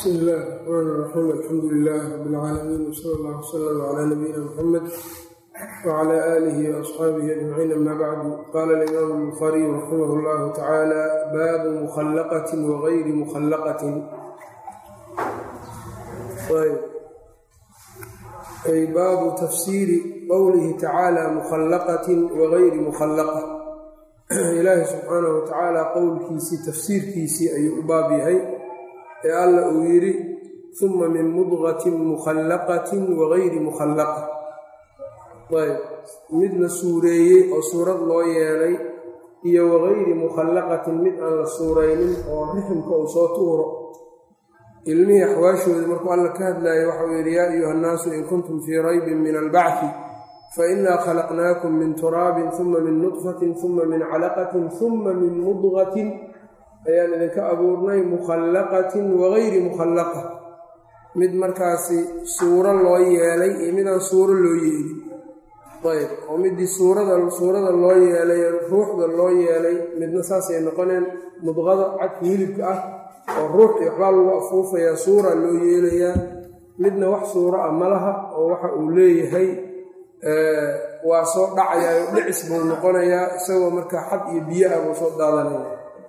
bsmi illahi raxmaan raxiim alxamdu lilahi rabi lcaalamiin wsala allah wsalam calaa nabiyina muxamed wcla aalihi waasxaabihi ajmaciin ama bacdu qaala alimaamu albukhariyu raximah llahu tacaala baabu mukhallaqatin wagayri mukhallaqatin ay baabu tafsiiri qowlihi tacaala mukhallaqatin wagayri mukhallaqa ilaahi subxaanahu watacaala qowlkiisii tafsiirkiisii ayuu u baab yahay ee alla uu yidhi uma min mudqatin mukhallaqatin wagayri mukhallaqa ayb mid la suureeyey oo suurad loo yeelay iyo wagayri mukhallaqatin mid aan la suuraynin oo riximka uu soo tuuro ilmihii axwaashoodii markuu alla ka hadlaayay waxauu yidhi yaa ayuha nnaasu in kuntum fii raybin min albacfi fainaa khalaqnaakum min turaabin uma min nudfatin uma min calaqatin uma min mudqatin ayaan idinka abuurnay mukhallaqatin wagayri mukhallaqa mid markaasi suuro loo yeelay iyo midaan suuro loo yeelin ayb oo midii suurada suurada loo yeelay ruuxda loo yeelay midna saasay noqoneen mudqada cadka hilibka ah oo ruux iyo waxbaa lagu afuufayaa suura loo yeelayaa midna wax suuro ah malaha oo waxa uu leeyahay waa soo dhacayaa oo dhicis buu noqonayaa isagoo markaa xad iyo biyo ah buu soo daadanaya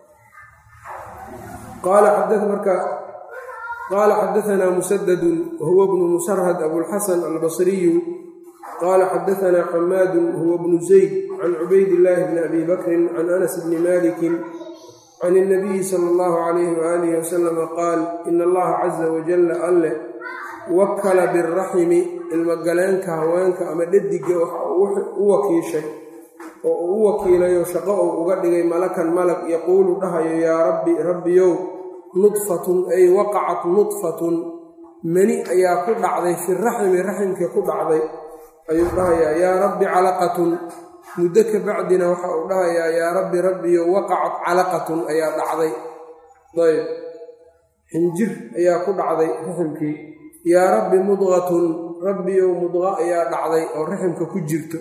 qaala xadaanaa musadadun wahuwa bnu musarhad abulxasan albasriyu qaala xadaanaa xamaadun huwa bnu zayd can cubaydillaahi bni abi bakrin can anas bni malikin can ilnabiyi sala allahu calayhi waaalih wasalama qaal ina allaha casa wajalla alle wakala biraximi ilmogaleenka haweenka ama dhadiga waxa u wakiishay oo uu u wakiilayo shaqo uu uga dhigay malakan malag yaquulu dhahayo yaa rabbi rabbiyow nudfatun ay waqacat nudfatun mani ayaa ku dhacday fi raximi raximkii ku dhacday ayuu dhahayaa yaa rabbi calaqatun muddo ka bacdina waxa uu dhahayaa yaa rabbi rabbiyo waqacat calaqatun ayaa dhacday ayb xinjir ayaa ku dhacday raximkii yaa rabbi mudqatun rabbiyow mudqa ayaa dhacday oo raximka ku jirto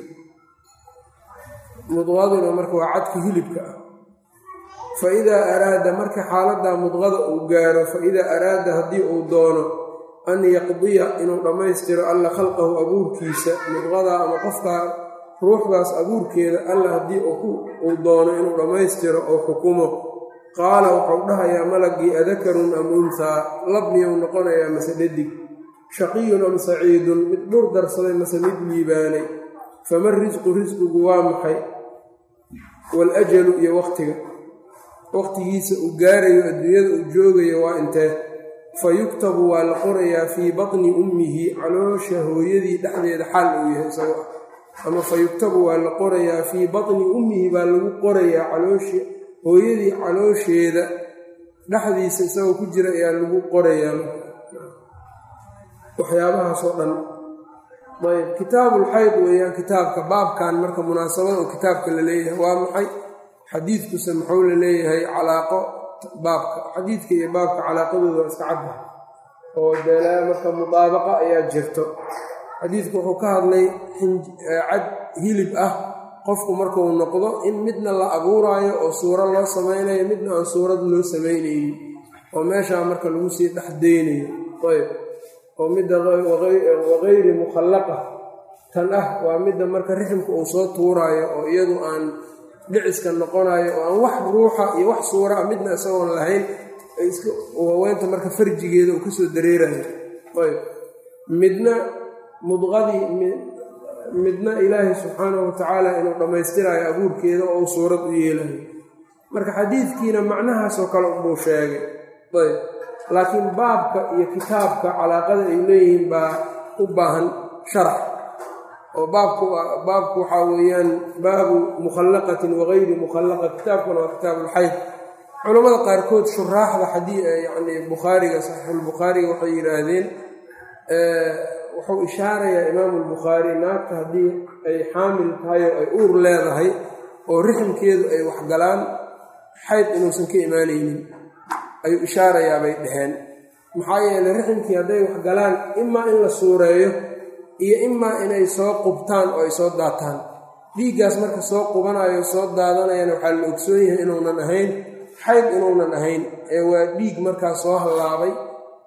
mudqaduna marka waa cadka hilibka ah fa idaa araada marka xaaladdaa mudqada uu gaaro fa idaa araada haddii uu doono an yaqdiya inuu dhammaystiro alla khalqahu abuurkiisa mudqadaa ama qofkaa ruuxdaas abuurkeeda alla haddii uu doono inuu dhammaystiro oo xukumo qaala wuxuu dhahayaa malagii adakarun am unhaa lab miyuu noqonayaa mase dhadig shaqiyun am saciidun mid dhur darsaday mase mid liibaanay fama risqu risqigu waa maxay waalajalu iyo waqtiga waqtigiisa uu gaarayo adduunyada uu joogayo waa intee fa yuktabu waa la qorayaa fii batni ummihi caloosha hooyadii dhexdeeda xaal uu yahay isagoo ah ama fa yuktabu waa la qorayaa fii batni ummihi baa lagu qorayaa calooshi hooyadii caloosheeda dhexdiisa isagoo ku jira ayaa lagu qorayaa waxyaabahaasoo dhan ayb kitaabulxayd weeyaan kitaabka baabkan marka munaasabada oo kitaabka la leeyahay waa maxay xadiidkuse muxuu la leeyahay calaaqo baabka xadiidka iyo baabka calaaqadooda waa iska cadda oo dee marka mudaabaqa ayaa jirto xadiidku wuxuu ka hadlay cad hilib ah qofku markuu noqdo in midna la abuuraayo oo suuro loo samaynayo midna aan suurad loo samaynaynin oo meeshaa marka lagu sii dhex daynayo ayb oo midda wagayri mukhallaqa tan ah waa midda marka riximka uu soo tuuraayo oo iyadu aan dhiciska noqonayo oo aan wax ruuxa iyo wax suura ah midna isagoon lahayn haweenta marka farjigeeda uu kasoo dareerayo ayb midna mudqadii midna ilaahay subxaanahu watacaala inuu dhammaystiraayo abuurkeeda oo uu suurad u yeelayo marka xadiidkiina macnahaasoo kale unbuu sheegay ayb laakiin baabka iyo kitaabka calaaqada ay leeyihiin baa u baahan sharax oo baabku baabku waxaa weeyaan baabu mukhallaqatin wagayri mukhallaqa kitaabkuna waa kitaabulxayd culammada qaarkood shuraaxda xadii yacni bukhaariga saxiixulbukhaariga waxay yidhaahdeen wuxuu ishaarayaa imaamu albukhaari naagta haddii ay xaamil tahay oo ay uur leedahay oo riximkeedu ay waxgalaan xayd inuusan ka imaanaynin ayuu ishaarayaa bay dhaheen maxaa yeeley riximkii hadday waxgalaan imaa in la suureeyo iyo imaa inay soo qubtaan oo ay soo daataan dhiiggaas marka soo qubanayo soo daadanayana waxaa la ogsoon yahay inuunan ahayn xayd inuunan ahayn ee waa dhiig markaa soo hallaabay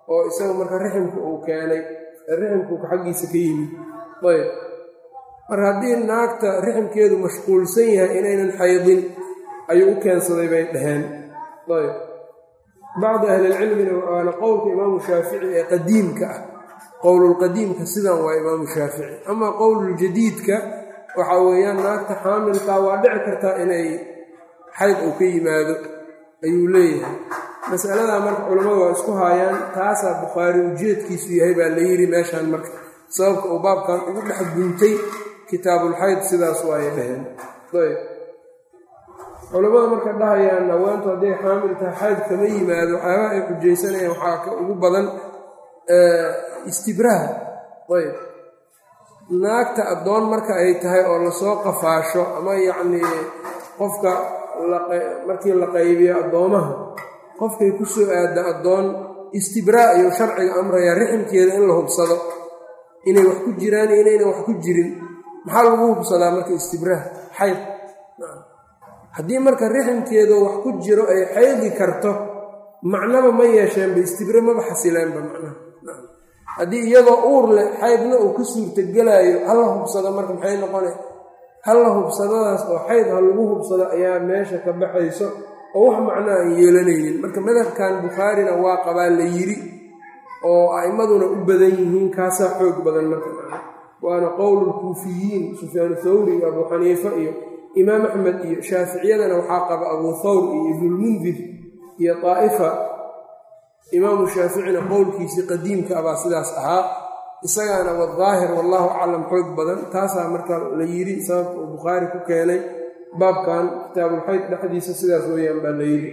oo isaga marka riximka uu keenay riximkuka xaggiisa ka yimid ayb mar haddii naagta riximkeedu mashquulsan yahay inaynan xaydin ayuu u keensaday bay dhaheen ayb bacdi ahlilcilmina waana qowlka imaamu shaafici ee qadiimka ah qowlulqadiimka sidan waa imaamu shaafici amaa qowluljadiidka waxaa weeyaan naagta xaamilkaa waa dhici kartaa inay xayd uu ka yimaado ayuu leeyahay masaladaa marka culammadu waa isku haayaan taasaa bukhaari ujeedkiisu yahay baa la yidhi meeshaan marka sababka uu baabkan ugu dhex guntay kitaabulxayd sidaas waay dhaheen ayb culammada marka dhahayaan haweentu hadday xaamil tahay xayd kama yimaado waxyaabaha ay xujaysanayaan waxaa ka ugu badan istibraha ayb naagta addoon marka ay tahay oo lasoo qafaasho ama yacnii qofka markii la qaybiyo addoomaha qofkay ku soo aadda addoon istibraa ayuu sharciga amrayaa riximkeeda in la hubsado inay wax ku jiraan iyo inaynan wax ku jirin maxaa lagu hubsadaa marka istibraah xayd haddii marka riximkeedu wax ku jiro ay xaydi karto macnaba ma yeesheenba istibra maba xasileenba macnaha haddii iyadoo uur leh xaydna uu ka suurtagelaayo hala hubsado marka maxay noqona halla hubsadadaas oo xayd ha lagu hubsado ayaa meesha ka baxayso oo wax macno aan yeelanaynin marka madhabkan bukhaarina waa qabaa la yiri oo a'immaduna u badan yihiin kaasaa xoog badan marka waana qowlulkuufiyiin sufyaanu thawri iyo abuu xaniifa iyo imaam axmed iyo shaaficiyadana waxaa qaba abuu thawr iyo ibnulmundir iyo daa'ifa imaamu shaaficina qowlkiisii qadiimka abaa sidaas ahaa isagaana wadaahir wallaahu aclam xoog badan taasaa marka la yidhi sababka uu bukhaari ku keenay baabkan kitaabulxayd dhexdiisa sidaas weeyaan baa la yidhi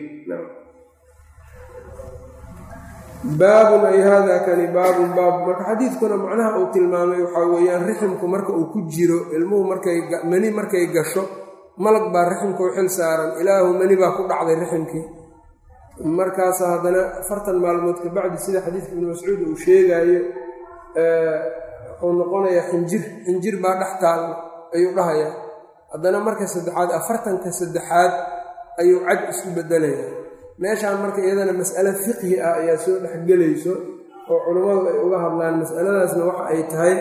baabun ay hada kani baabun baab marka xadiidkuna macnaha uu tilmaamay waxaa weeyaan riximku marka uu ku jiro ilmuhu markay mani markay gasho malag baa riximka u xil saaran ilaahu mani baa ku dhacday riximkii markaasa haddana afartan maalmood kabacdi sida xadiidka ibnu mascuud uu sheegaayo wuxuu noqonayaa xinjir xinjir baa dhex taalla ayuu dhahayaa haddana marka saddexaad afartanka saddexaad ayuu cad isku bedelayaa meeshaan marka iyadana mas'ale fiqhi ah ayaa soo dhexgelayso oo culammadu ay uga hadlaan mas'aladaasna waxa ay tahay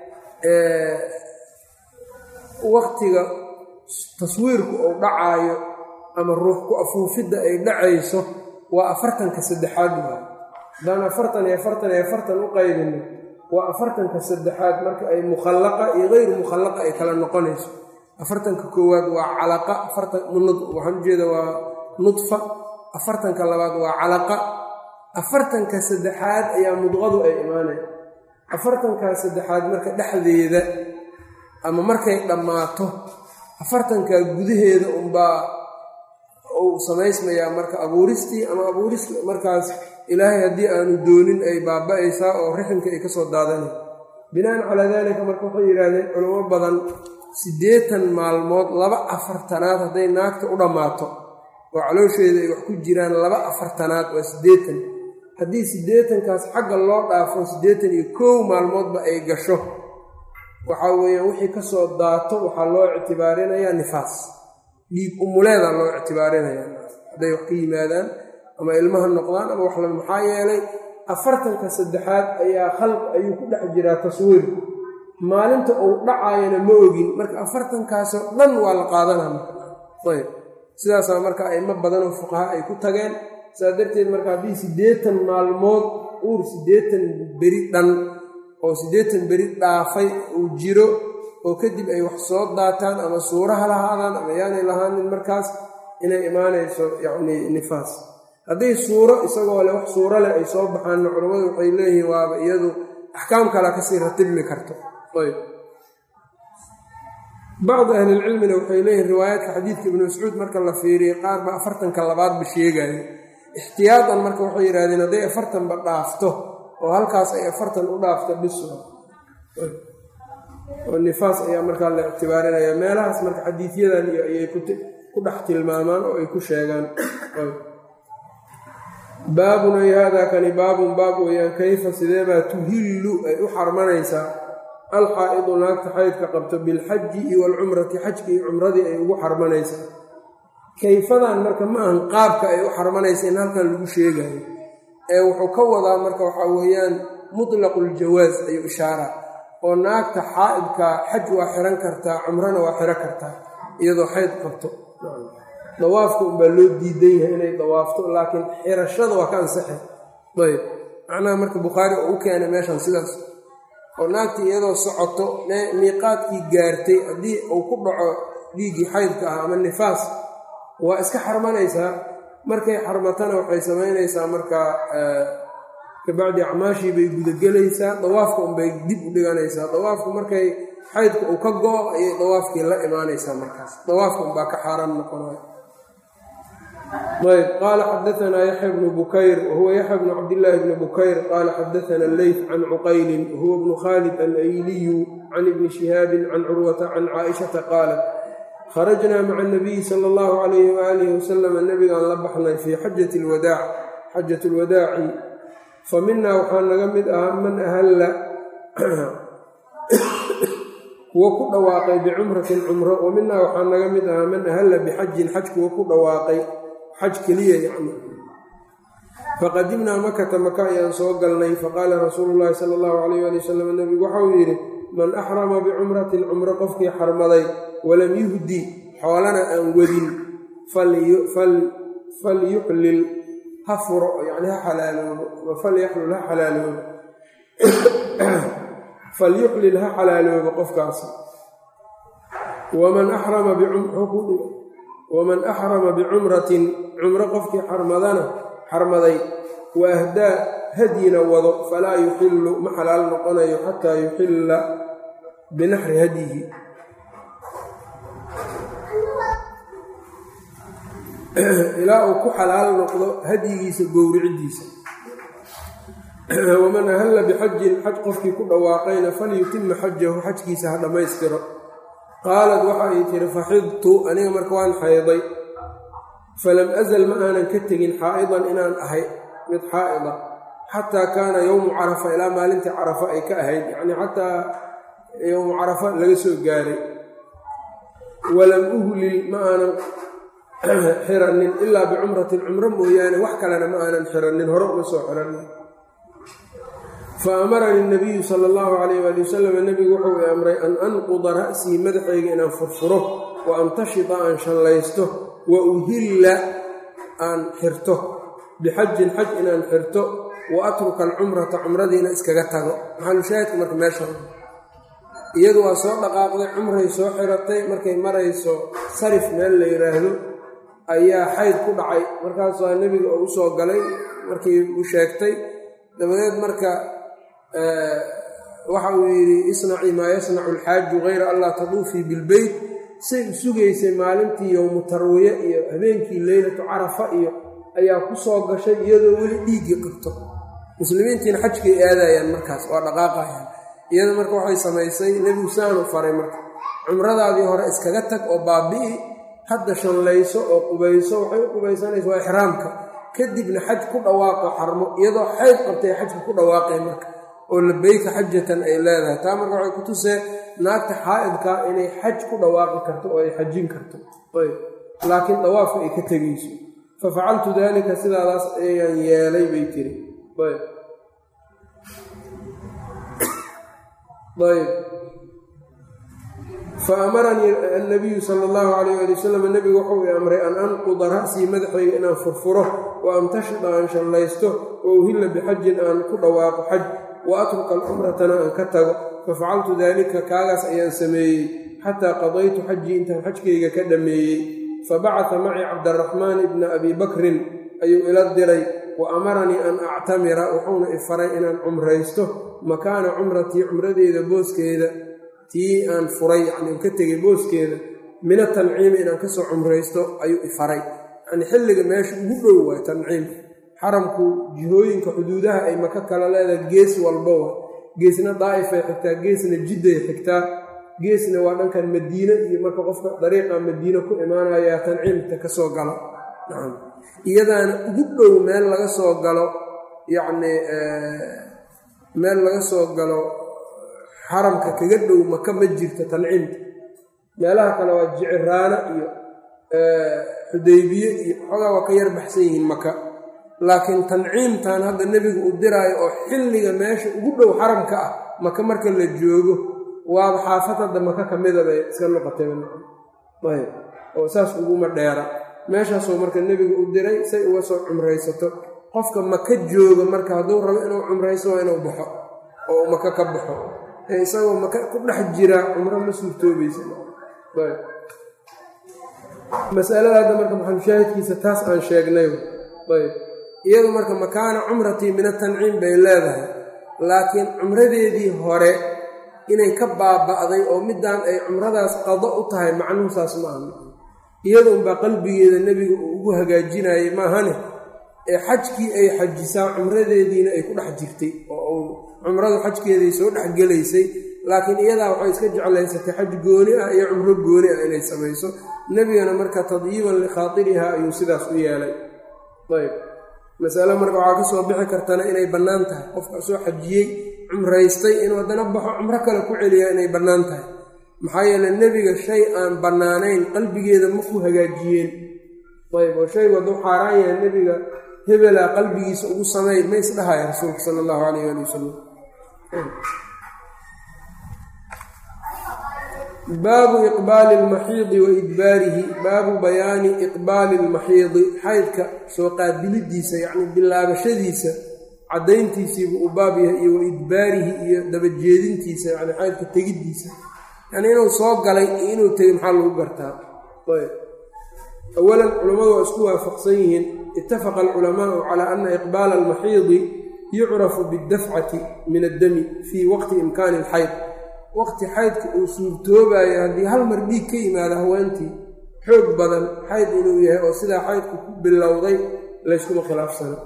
waktiga taswiirku uu dhacaayo ama ruux ku afuufidda ay dhacayso waa afartanka saddexaad waa haddaan afartan iyo afartan iyo afartan u qaybino waa afartanka saddexaad marka ay mukhallaqa iyo hayru mukhallaqa ay kala noqonayso afartanka koowaad waa calaqa waxaan ujeeda waa nudfa afartanka labaad waa calaqa afartanka saddexaad ayaa mudqadu ay imaanaya afartankaa saddexaad marka dhexdeeda ama markay dhammaato afartankaa gudaheeda unbaa uu samaysmayaa marka abuuristii ama abuuristii markaas ilaahay haddii aanu doonin ay baaba-aysaa oo riximka ay ka soo daadanay binaan calaa daalika marka waxay yidhaahdeen culamo badan siddeetan maalmood laba afartanaad hadday naagta u dhammaato oo caloosheeda ay wax ku jiraan laba afartanaad waa siddeetan haddii siddeetankaas xagga loo dhaafo siddeetan iyo kow maalmoodba ay gasho waxaa weeyaan wixii ka soo daato waxaa loo ictibaarinayaa nifaas dhiig umuleeda loo ictibaarinayaa hadday wax ka yimaadaan ama ilmaha noqdaan ama wax la maxaa yeelay afartanka saddexaad ayaa khalq ayuu ku dhex jiraa taswiir maalinta uu dhacaayana ma ogin marka afartankaasoo dhan waa la qaadanaa marayb sidaasaa marka aimo badanoo fuqaha ay ku tageen saas darteed marka haddii siddeetan maalmood uur siddeetan beri dhan oo siddeetan beri dhaafay uu jiro oo kadib ay wax soo daataan ama suura ha lahaadaan ama yaanay lahaanin markaas inay imaanayso yacnii nifaas hadday suuro isagoo leh wax suuro leh ay soo baxaanna culammadu waxay leeyihiin waaba iyadu axkaam kala kasii ratibmi karto ayb bacdi ahlilcilmina waxay leeyihin riwaayaadka xadiidka ibnu mascuud marka la fiiriyey qaar ba afartanka labaadba sheegayo ixtiyaadan marka waxay yidhahdeen hadday afartanba dhaafto oo halkaas ay afartan u dhaafto biso oo nifaas ayaa markaa la ictibaarinaya meelahaas marka xadiidyadan iyo ayay ku dhex tilmaamaan oo ay ku sheegaan baabun ay haadaa kani baabun baab weeyaan kayfa sideebaa tuhillu ay u xarmanaysaa alxaa'idu naagta xaydka qabto bilxaji iyo walcumrati xajka iyo cumradii ay ugu xarmanaysaa kayfadan marka ma ahan qaabka ay u xarmanaysa in halkan lagu sheegayo ee wuxuu ka wadaa marka waxaa weeyaan mutlaqu ljawaas ayuu ishaaraa oo naagta xaa'idkaa xaj waa xihan kartaa cumrana waa xiro kartaa iyadoo xayd qabto dawaafka unbaa loo diidan yahay inay dawaafto laakiin xirashada waa ka ansaxay ayb macnaha marka bukhaari oo u keenay meeshan sidaas oo naagtii iyadoo socoto miiqaadkii gaartay haddii uu ku dhaco dhiiggii xaydka ah ama nifaas waa iska xarmanaysaa markay xarmatana waxay samaynaysaa markaa kabacdi acmaashii bay gudagelaysaa dawaafka unbay dib u dhiganaysaa dawaafku markay xaydka uu ka go-o ayay dawaafkii la imaanaysaa markaas dawaafka unbaa ka xaaraan noqonaya ayb qaala xadaanaa yaxya bnu bukayr wahuwa yaxya bnu cabdillaahi bni bukayr qaala xadaana alleyt can cuqaylin wahuwa bnu khaalid alayliyu can ibni shihaabin can curwata can caaishata qaalat kharajnaa maca anabiyi sala allahu calayhi waaalihi wasalama nebigaan la baxnay fii xajati lwadaac xajat lwadaaci fa minaa waxaa naga mid ahaa man ahalla kuwo ku dhawaaqay bicumratin cumro wa minaa waxaa naga mid ahaa man ahalla bixajin xaj kuwo ku dhawaaqay xaj keliya yacni faqadimnaa makata maka ayaan soo galnay faqaala rasuulu llaahi sala allahu calayh ali wasalam nebigu waxauu yidhi man axrama bicumratin cumro qofkii xarmaday walam yuhdi xoolana aan wadin falyuxlil ha furo yani ha xalaaloobo falyaxlul ha xalaaloobo falyuxlil ha xalaaloobo qofkaasi waman axrama waman axrama bicumratin cumro qofkii xarmadana xarmaday wa ahdaa hadyina wado falaa yuxillu ma xalaal noqonayo xataa yuxilla binaxri hadyihi ilaa uu ku xalaal noqdo hadyigiisa gowricidiisa waman ahalla bixajin xaj qofkii ku dhawaaqayna falyutima xajahu xajkiisa ha dhammaystiro qaalad waxa ay tihi faxidtu aniga marka waan xayday falam azal ma aanan ka tegin xaa'idan inaan ahay mid xaa'ida xataa kaana yowmu carafa ilaa maalintii carafa ay ka ahayd yacnii xataa yowmu carafa laga soo gaaray walam uhlil ma aanan xiranin ilaa bicumratin cumro mooyaane wax kalena ma aanan xiranin hore uma soo xiranin fa amaranii nabiyu sala allahu calayh waali wasalam nebigu wuxuu i amray an anquda ra'sii madaxayga inaan furfuro wa antashita aan shallaysto wa uhilla aan xirto bixajin xaj inaan xirto wa atruka alcumrata cumradiina iskaga tago maxalushaahidka marka meesha iyadu waa soo dhaqaaqday cumray soo xiratay markay marayso sarif meel la yidhaahdo ayaa xayd ku dhacay markaasaa nebiga oo u soo galay markii u sheegtay dabadeed marka waxa uu yidhi isnacii maa yasnacu alxaaju hayra an laa taduufii bilbeyt say u sugaysay maalintii yowmu tarwiye iyo habeenkii leylatu carafa iyo ayaa ku soo gashay iyadoo weli dhiiggii qabto muslimiintiina xajkay aadayaan markaas waa dhaqaaqayaan iyada marka waxay samaysay nebigu saanu faray marka cumradaadii hore iskaga tag oo baabi'i hadda shallayso oo qubayso waxay u qubaysanaysa waa ixraamka kadibna xaj ku dhawaaqo xarmo iyadoo xayd qabtay xajka ku dhawaaqay marka oo labeyka xajatan ay leedahay taa marka waxay ku tusee naagta xaa'idkaa inay xaj ku dhawaaqi karto oo ay xajin karto laakiin dawaafka ay ka tegayso fa facaltu daalika sidaadaas ayaan yeelay bay tiri ayb fa amaranii annabiyu sala allahu calayh ali wasalam nebigu wuxuu i amray an anquda ra'sii madaxayga inaan furfuro wa amtashida aan shallaysto wa uhilla bixajin aan ku dhawaaqo xaj wa atruka alcumratana aan ka tago fafacaltu daalika kaagaas ayaan sameeyey xataa qadaytu xajii intaan xajkayga ka dhammeeyey fabacata macii cabdaraxmaan ibna abi bakrin ayuu ila diray wa amaranii an actamira wuxuuna i faray inaan cumraysto makaana cumratii cumradeeda booskeeda tii aan furay yacni ka tegay booskeeda mina tanciimi inaan kasoo cumraysto ayuu i faray yacni xilliga meesha ugu dhow waay tanciim xaramku jihooyinka xuduudaha ay maka kala leedahay gees walba wa geesna daa'ifay xigtaa geesna jidday xigtaa geesna waa dhankan madiine iyo marka qofka dariiqa madiine ku imaanayaa tanciimta ka soo galo iyadaana ugu dhow meel laga soo galo yacnii meel laga soo galo xaramka kaga dhow maka ma jirto tanciimta meelaha kale waa jiciraano iyo xudaybiye iyo xoogaa waa ka yar baxsan yihiin maka laakiin tanciimtan hadda nebigu uu diraayo oo xilliga meesha ugu dhow xaramka ah maka marka la joogo waaba xaafad hadda maka ka mida bay iska noqotay ayb oo saas uguma dheera meeshaasoo marka nebigu u diray say uga soo cumraysato qofka maka jooga marka hadduu rabo inuu cumrayso waa inuu baxo oo uu maka ka baxo ee isagoo maka ku dhex jira cumro ma suurtoobaysa masalada hadda marka maxalushaahidkiisa taas aan sheegnay ayb iyadu marka makaana cumratii min atanciim bay leedahay laakiin cumradeedii hore inay ka baaba'day oo midaan ay cumradaas qado u tahay macnuhu saas ma aha iyada unbaa qalbigeeda nebiga uu ugu hagaajinayay maahane ee xajkii ay xajisaa cumradeediina ay ku dhex jirtay oo cumradu xajkeeday soo dhex gelaysay laakiin iyadaa waxay iska jeclaysatay xaj gooni ah iyo cumro gooni ah inay samayso nebigana marka tadyiiban likhaatiriha ayuu sidaas u yeelay ayb masale marka waxaa ka soo bixi kartana inay bannaan tahay qofka soo xajiyey cumraystay inuu haddana baxo cumro kale ku celiyaa inay bannaan tahay maxaa yeele nebiga shay aan bannaanayn qalbigeeda ma ku hagaajiyeen ayb oo shaygu hadduu xaaraan yahay nebiga hebelaa qalbigiisa ugu sameey ma isdhahaya rasuulka sala allahu calayh ali wasalam baabu iqbaali lmaxiidi wa idbaarihi baabu bayaani iqbaali lmaxiidi xaydka soo qaabilidiisa yacni bilaabashadiisa caddayntiisiibuu u baab yahay iyo wa idbaarihi iyo dabajeedintiisa yani xaydka tegiddiisa yani inuu soo galay iyo inuu tegay maxaa lagu gartaa ayb awalan culammadu waa isku waafaqsan yihiin itafaqa alculamaau calaa ana iqbaala almaxiidi yucrafu biddafcati min addami fii waqti imkaani alxayd waqti xaydka uu suurtoobayo haddii hal mar dhiig ka yimaado haweentii xoog badan xayd inuu yahay oo sidaa xaydku ku bilowday layskuma khilaafsano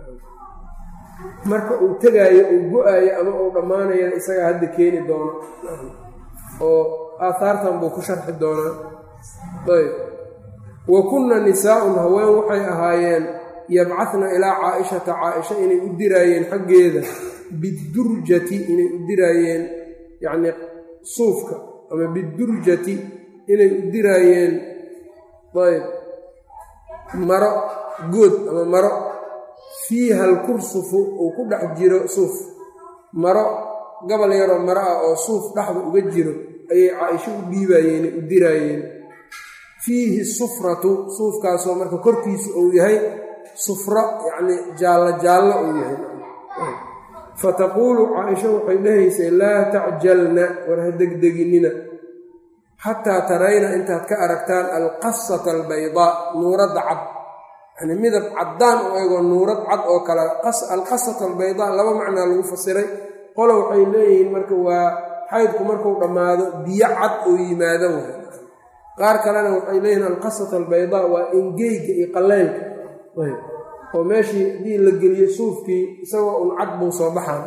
marka uu tegaayo uu go-aayo ama uu dhammaanayana isagaa hadda keeni doono oo aahaartan buu ku sharxi doonaa ayb wa kunna nisaa-un haween waxay ahaayeen yabcadna ilaa caa-ishata caa-isha inay u diraayeen xaggeeda bidurjati inay u diraayeen yacni suufka ama bidurjati inay u diraayeen ayb maro good ama maro fiiha alkursufu uu ku dhex jiro suuf maro gobol yaroo maro ah oo suuf dhexda uga jiro ayay caa-isho u dhiibaayeen u diraayeen fiihi sufratu suufkaasoo marka korkiisu uu yahay sufro yacni jaallo jaallo uu yahay fataquulu caaisha waxay dhahaysay laa tacjalna war ha degdeginina xataa tarayna intaad ka aragtaan alqasata albaydaa nuuradda cad yacnii midab caddaan u egoo nuurad cad oo kale alqasata albaydaa laba macnaa lagu fasiray qolo waxay leeyihiin marka waa xaydku markuu dhammaado biyo cad oo yimaado way qaar kalena waxay leeyihiin alqasata albaydaa waa engeyga iyo qaleylka oo meeshii haddii la geliyo suufkii isagoo un cad buu soo baxaan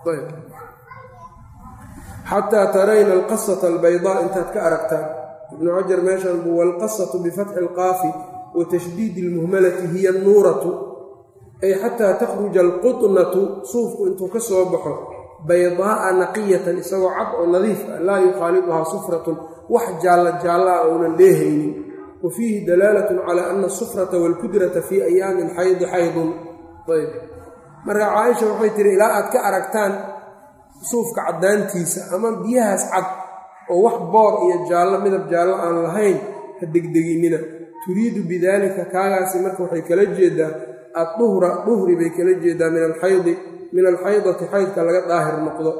xataa tarayna alqasata albaydaa intaad ka aragtaan ibnu cajar meeshan buu walqasatu bifatxi alqaafi wa tashdiidi almuhmalati hiya anuuratu ay xataa takhruja alqutnatu suufku intuu ka soo baxo baydaa'a naqiyatan isagoo cad oo nadiif ah laa yukhaaliduhaa sufratun wax jaalla jaalla ah ounan dheehaynin wa fiihi dalaalatun calaa ana asufrata waalkudrata fii ayaami alxaydi xaydun ayb marka caaisha waxay tihi ilaa aad ka aragtaan suufka caddaantiisa ama biyahaas cad oo wax boor iyo jaallo midab jaallo aan lahayn ha degdeginina turiidu bidaalika kaagaasi marka waxay kala jeedaa adduhra duhri bay kala jeedaa min alxaydi min alxaydati xaydka laga daahir noqdo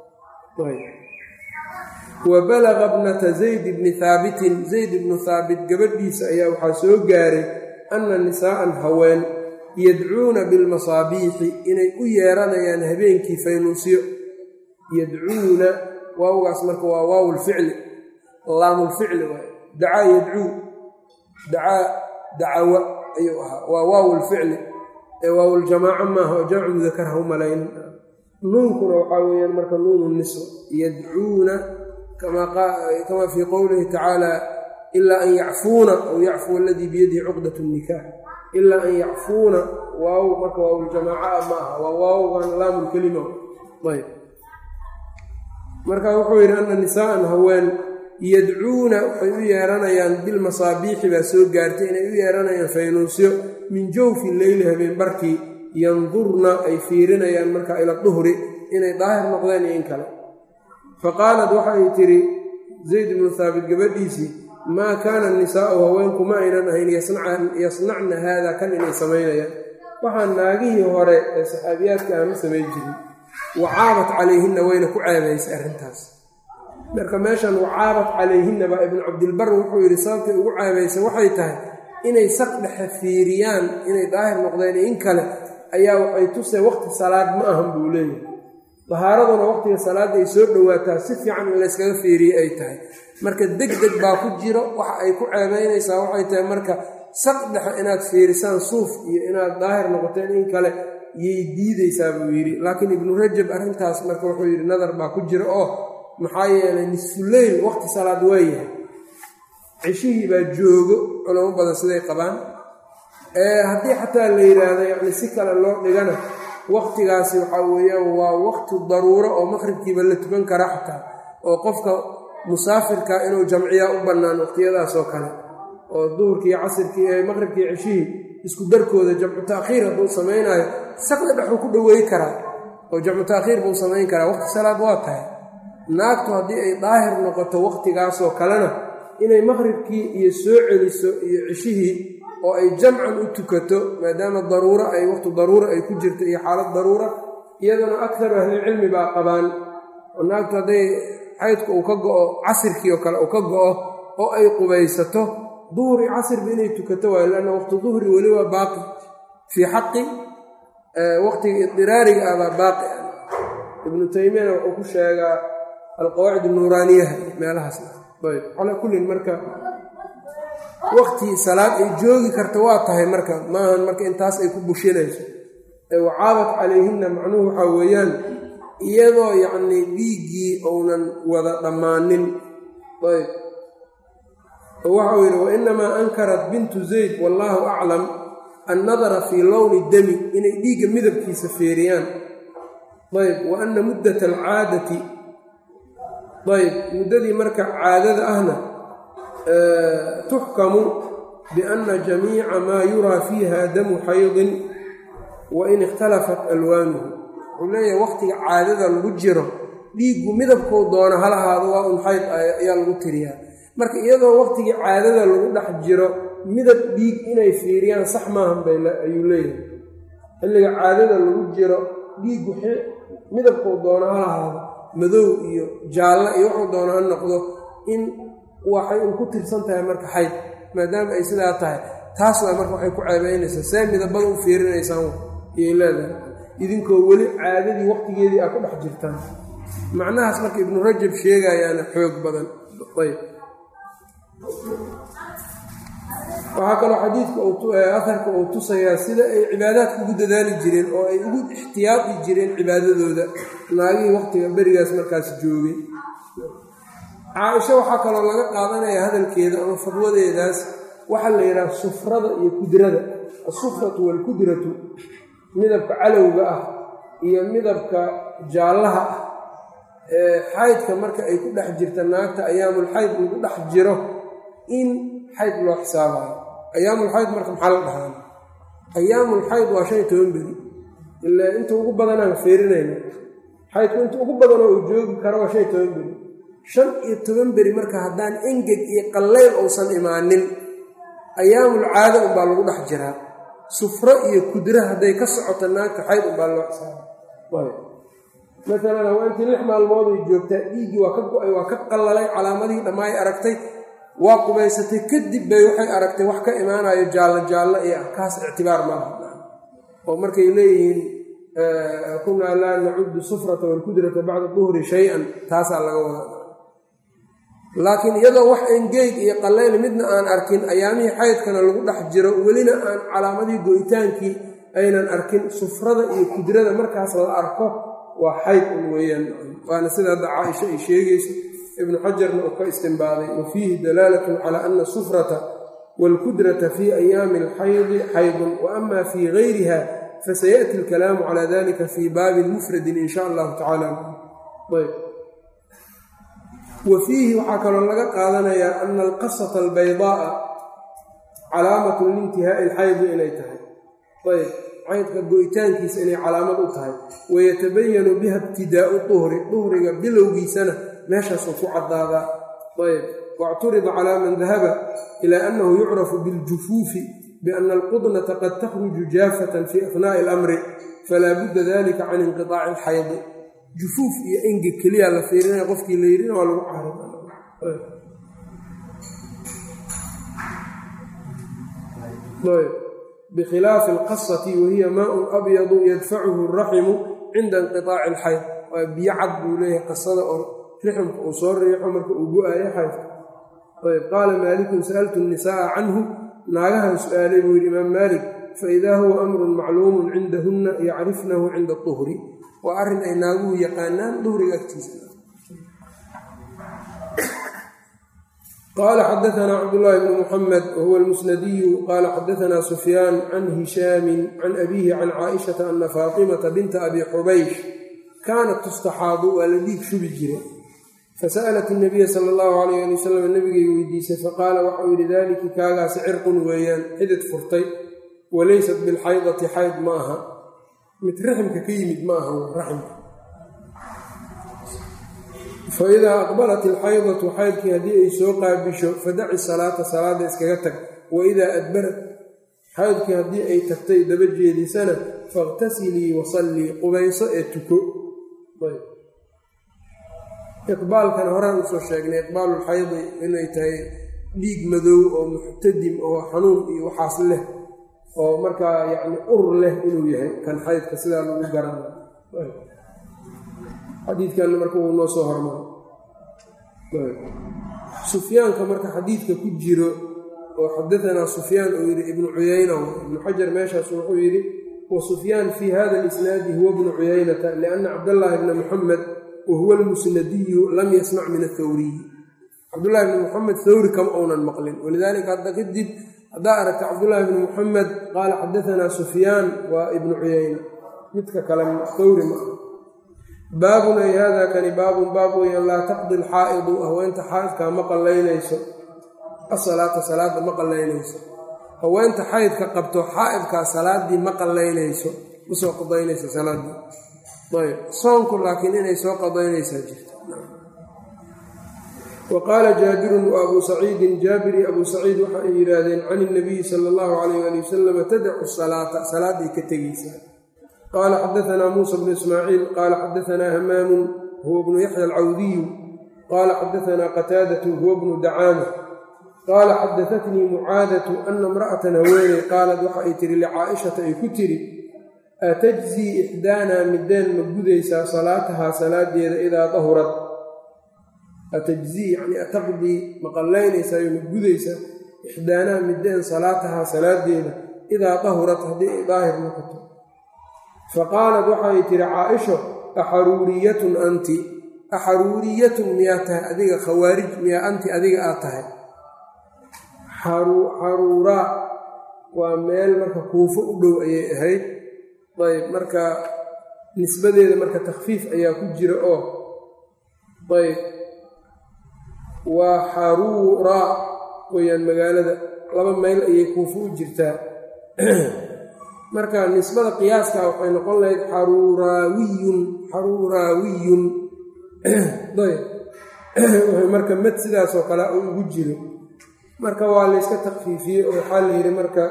wa balaga bnata zayd bni haabitin zayd ibnu haabit gabadhiisa ayaa waxaa soo gaaray anna nisaa'an haween yadcuuna bilmasaabiixi inay u yeeranayaan habeenkii faynuusyo yadcuuna waawgaas marka waa waawulficli laamulficli waay dacaa yadcuu dacaa dacawa ayuu ahaa waa waawulficli ee waawuljamaaco maaha oo jamcu mudakar ha u malayn nuunkuna waxaa weeyaan marka nuunu niswa yadcuuna kamaa fii qowlihi tacaala ilaa an yacfuuna aw yacfuwa aladii biyadihi cuqdat nikaax ilaa an yacfuuna waaw marka waawuljamaaca ma aha waa waawgan laamulkelima ayb marka wuxuu yidhi ana nisaa'an haween yadcuuna waxay u yeeranayaan bilmasaabiixi baa soo gaartay inay u yeeranayaan faynuusyo min jawfi leyli habeen barkii yandurna ay fiirinayaan markaa ila duhri inay daahir noqdeen iyo in kale fa qaalat waxay tidhi zayd ibnu haabit gabadhiisii maa kaana nisaa'u haweenku ma aynan ahayn yasnacna haada kan inay samaynayaan waxaa naagihii hore ee saxaabiyaadka aama samayn jirin wacaabat calayhinna wayna ku ceebaysay arrintaas marka meeshan wacaabat calayhinna baa ibnu cabdilbar wuxuu yidhi sababtay ugu ceebaysay waxay tahay inay saq dhexe fiiriyaan inay daahir noqdeen in kale ayaa waxay tusay waqti salaad ma ahan buu leeyahay dahaaraduna waqtiga salaadda ay soo dhowaataa si fiican in layskaga fiiriyey ay tahay marka deg deg baa ku jiro waxa ay ku ceebaynaysaa waxay tahay marka saq dhexe inaad fiirisaan suuf iyo inaad daahir noqoteen in kale yay diidaysaa buu yidhi laakiin ibnu rajab arrintaas marka wuxuu yidhi nadar baa ku jira oo maxaa yeelay nisfuleyl waqti salaad waa yahay ceshihii baa joogo culamo badan siday qabaan haddii xataa la yidhaahdo yacni si kale loo dhigana waqtigaasi waxaa weeyaan waa waqti daruuro oo maqribkiiba la tukan kara xataa oo qofka musaafirka inuu jamciyaa u bannaan waqtiyadaasoo kale oo duhurkii casirkii ee maqribkii ceshihii isku darkooda jamcu taakhiir hadduu samaynaayo saqda dhexuu ku dhoweey karaa oo jamcu taakhiir buu samayn karaa waqti salaad waa tahay naagtu haddii ay daahir noqoto waqtigaasoo kalena inay maqribkii iyo soo celiso iyo ceshihii oo ay jamcan u tukato maadaama daruuro ay waqti daruuro ay ku jirto iyo xaalad daruura iyaduna aktaru ahlilcilmi baa qabaan oo naagtu hadday xaydku uu ka go'o casirkii oo kale uu ka go'o oo ay qubaysato duhri casirba inay tukato waayo lanna waqti duhri weli waa baaqi fii xaqi waqtiga idiraariga ah baa baaqi ah ibnu taymiyana wuxuu ku sheegaa alqawaacid nuuraaniyaha meelahaas ayb calaa kullin marka waqti salaad ay joogi karta waa tahay marka maahan marka intaas ay ku bushinayso wacaabat calayhinna macnuhu waxaa weeyaan iyadoo yacnii dhiiggii ounan wada dhammaanin ayb waxau yidhi wainamaa ankarat bintu zayd wallaahu aclam annadara fii lowni dami inay dhiigga midabkiisa feeriyaan ayb wa anna muddata alcaadati ayb muddadii marka caadada ahna tuxkamu bianna jamiica maa yuraa fiiha damu xaydin wa in ikhtalafat alwaanuhu wuxuu leeyahay waqtiga caadada lagu jiro dhiiggu midabkou doono hal ahaado waa un xayd ayaa lagu tiriyaa marka iyadoo waqtigii caadada lagu dhex jiro midab dhiig inay fiiriyaan sax maahan bay ayuu leeyahay xilliga caadada lagu jiro dhiiggu midabkou doono hal ahaado madow iyo jaallo iyo wuxuu doono ha noqdo in waxay un ku tirsan tahay marka xayd maadaama ay sidaa tahay taas waa marka waxay ku ceebeynaysaa see midabada u fiirinaysaan iyay leedahay idinkoo weli caadadii waqtigeedii aa ku dhex jirtaan macnahaas marka ibnu rajab sheegayaana xoog badan ayb waxaa kaloo xadiidka aharka uu tusayaa sida ay cibaadaadka ugu dadaali jireen oo ay ugu ixtiyaadi jireen cibaadadooda naagihii waqtiga berigaas markaas joogay caaisho waxaa kaloo laga qaadanayaa hadalkeeda ama fadwadeedaas waxaa la yidhaha sufrada iyo kudrada asufratu waalkudratu midabka calowga ah iyo midabka jaallaha ah ee xaydka marka ay ku dhex jirta naagta ayaamul xayd lagu dhex jiro in xayd loo xisaabayo ayaamulxayd marka maxaa la dhahaan ayaamulxayd waa shan iyo toban beri ilaa inta ugu badanaan feerinayna xaydku inta ugu badanoo uu joogi karo waa shan iyo toban beri shan iyo toban beri marka haddaan engeg iyo qallayl uusan imaanin ayaamul caada unbaa lagu dhex jiraa sufro iyo kudra hadday ka socoto naagta xayd unbaa loo xisaaba maalan haweentii lix maalmood ay joogtaa dhiiggii waa ka go-ay waa ka qallalay calaamadihii dhammaay aragtay waa qubaysatay kadib bay waxay aragtay wax ka imaanayo jaallo jaallo iyo ah kaas ictibaar malaha oo markay leeyihiin kunaa laa nacudu sufrata walkudrata bacda duhri shay-an taasaa laga wadaa laakiin iyadoo wax engeeg iyo qallayl midna aan arkin ayaamihii xaydkana lagu dhex jiro welina aan calaamadii go'itaankii aynan arkin sufrada iyo kudrada markaas la arko waa xayd un weeyaan waana sida hadda caaisha ay sheegayso ibnu xajarna uu ka istimbaaday wa fiihi dalaalatun calaa ana sufrata waalkudrata fii ayaami alxaydi xaydun wa ama fii gayriha fasayaأti alkalaamu calaa dalika fii baabin mufradin in sha allahu tacala ayb wa fiihi waxaa kaloo laga qaadanayaa ana alqasata albaydaaa calaamatun liintihaa'i alxaydi inay tahay ayb xaydka go-itaankiisa inay calaamad u tahay wayatabayanu biha ibtidaau duhri duhriga bilowgiisana meeshaasuu ku caddaadaa ayb wاcturida calى man dahaba ilى anahu yucrafu biاljufuufi biana alqudnata qad takhruju jaafatan fi afnaءi اlamri falaa budda dalika can inqiطaaci اlxaydi jufuuf iyo enga keliya la fiirinaya qofkii la yidhina waa lagu cari bikhilaafi اlqasati wahiya maaءun abyadu yadfacuhu الraximu cinda inqiطaaci اlxayd waa biyo cad buu leeyahay qasada oo riximka uu soo riixo marka uu go-aayo xaydka ayb qaala maalikun sa'altu الnisaءa canhu naagahan su-aalay buu yidhi imaam maalik faidaa huwa amrun macluumun cindahunna yacrifnahu cinda duhri waa arrin ay naaguhu yaqaanaan duhriga agtiisa qaala xadaanaa cabdulaahi bnu muxamed wahuwa almusnadiyu qaala xadaanaa sufyaan can hishaamin can abiihi can caaishata ana faatimata binta abi xubaysh kaanat tustaxaadu waa la dhiig shubi jiray fasa'alat nabiya sala allahu calayh ali wasalam nabigay weydiisay faqaala waxau yidhi daaliki kaagaasi cirqun weeyaan xidid furtay walaysat bilxaydati xayd ma aha mid raximka ka yimid ma aha raximka fa idaa aqbalat ilxaydatu xaydkii haddii ay soo qaabisho fadaci salaata salaada iskaga tag wa idaa adbarat xaydkii haddii ay tagtay daba jeedisana fakhtasilii wasallii qubayso ee tuko iqbaalkan horaan usoo sheegnay iqbaalulxaydi inay tahay dhiig madow oo muxtadim oo xanuun iyo waxaas leh oo markaa yacni ur leh inuu yahay kan xaydka sidaa lagu garana xadiidkanna marka wuu noo soo hormaro sufyaanka marka xadiidka ku jiro oo xadaanaa sufyaan uu yidhi ibnu cuyayna ibnu xajar meeshaas wuxuu yidhi wa sufyaan fii hada alisnaadi huwa bnu cuyaynata lianna cabdallaahi bna muxamed wahuwa almusnadiyu lam yasmac min athawriyi cabdullahi bni muxamed thawri kama uunan maqlin walidaalika hadda kadib haddaa aragta cabdullaahi bni muxamed qaala xadaanaa sufyaan waa ibnu cuyayna midka kale thawri ma ah baabun ay hada kani baabun baab weeyaan laa taqdi alxaa'idu haweenta xaa'idkaa ma qallaynayso asalaata salaadda ma qallaynayso haweenta xaydka qabto xaa'idkaa salaaddii ma qallaynayso ma soo qadaynayso salaaddii ayb soonku laakiin inay soo qadaynaysaa jirta wa qaala jaabirun wa abuu saciidin jaabir iyo abuu saciid waxa ay yidhaahdeen can ilnabiyi sala allahu calayh ali wasalam tadacu salaata salaadday ka tegaysaa qaala xadaanaa muusa bnu ismaaciil qaala xadaanaa hamaamun huwa bnu yaxya alcawdiyu qaala xadaanaa qataadatu huwa bnu dacaama qaala xadaatnii mucaadatu ana imra'atan haweeney qaalad waxa ay tihi licaa'ishata ay ku tiri atajzii ixdaanaa mideen ma gudaysaa salaatahaa salaadeeda idaa dahurad atajzii yacnii ataqdii ma qallaynaysayo ma gudaysaa ixdaanaa mideen salaatahaa salaadeeda idaa dahurad haddii ay daahir noqoto fa qaalat waxay tihi caaisho axaruuriyatun anti axaruuriyatun miyaa tahay adiga khawaarij miyaa anti adiga aad tahay xaruuraa waa meel marka kuufo u dhow ayay ahayd ayb marka nisbadeeda marka takhfiif ayaa ku jira oo ayb waa xaruuraa weyaan magaalada laba mayl ayay kuufo u jirtaa marka nisbada qiyaaska waxay noqon lahayd xaruuraawiyun xaruuraawiyun ayb marka mad sidaasoo kale u ugu jiro marka waa layska takfiifiyey oo waxaa la yidhi marka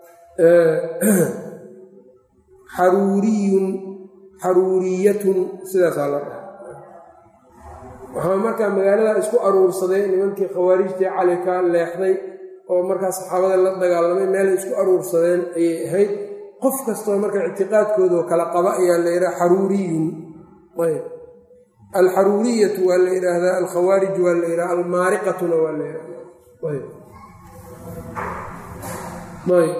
xaruuriyun xaruuriyatun sidaasaa la dhaha waxaa markaa magaalada isku aruursaday nimankii khawaarijtii cali ka leexday oo markaa saxaabada la dagaalamay meelay isku aruursadeen ayay ahayd qof kastoo marka ictiqaadkoodao kala qaba ayaa la yidhaha xaruuriyun ayb alxaruuriyatu waa la yidhaahdaa alkhawaarij waa la yidhaha almaariqatuna waa la yidhahda ayb ayb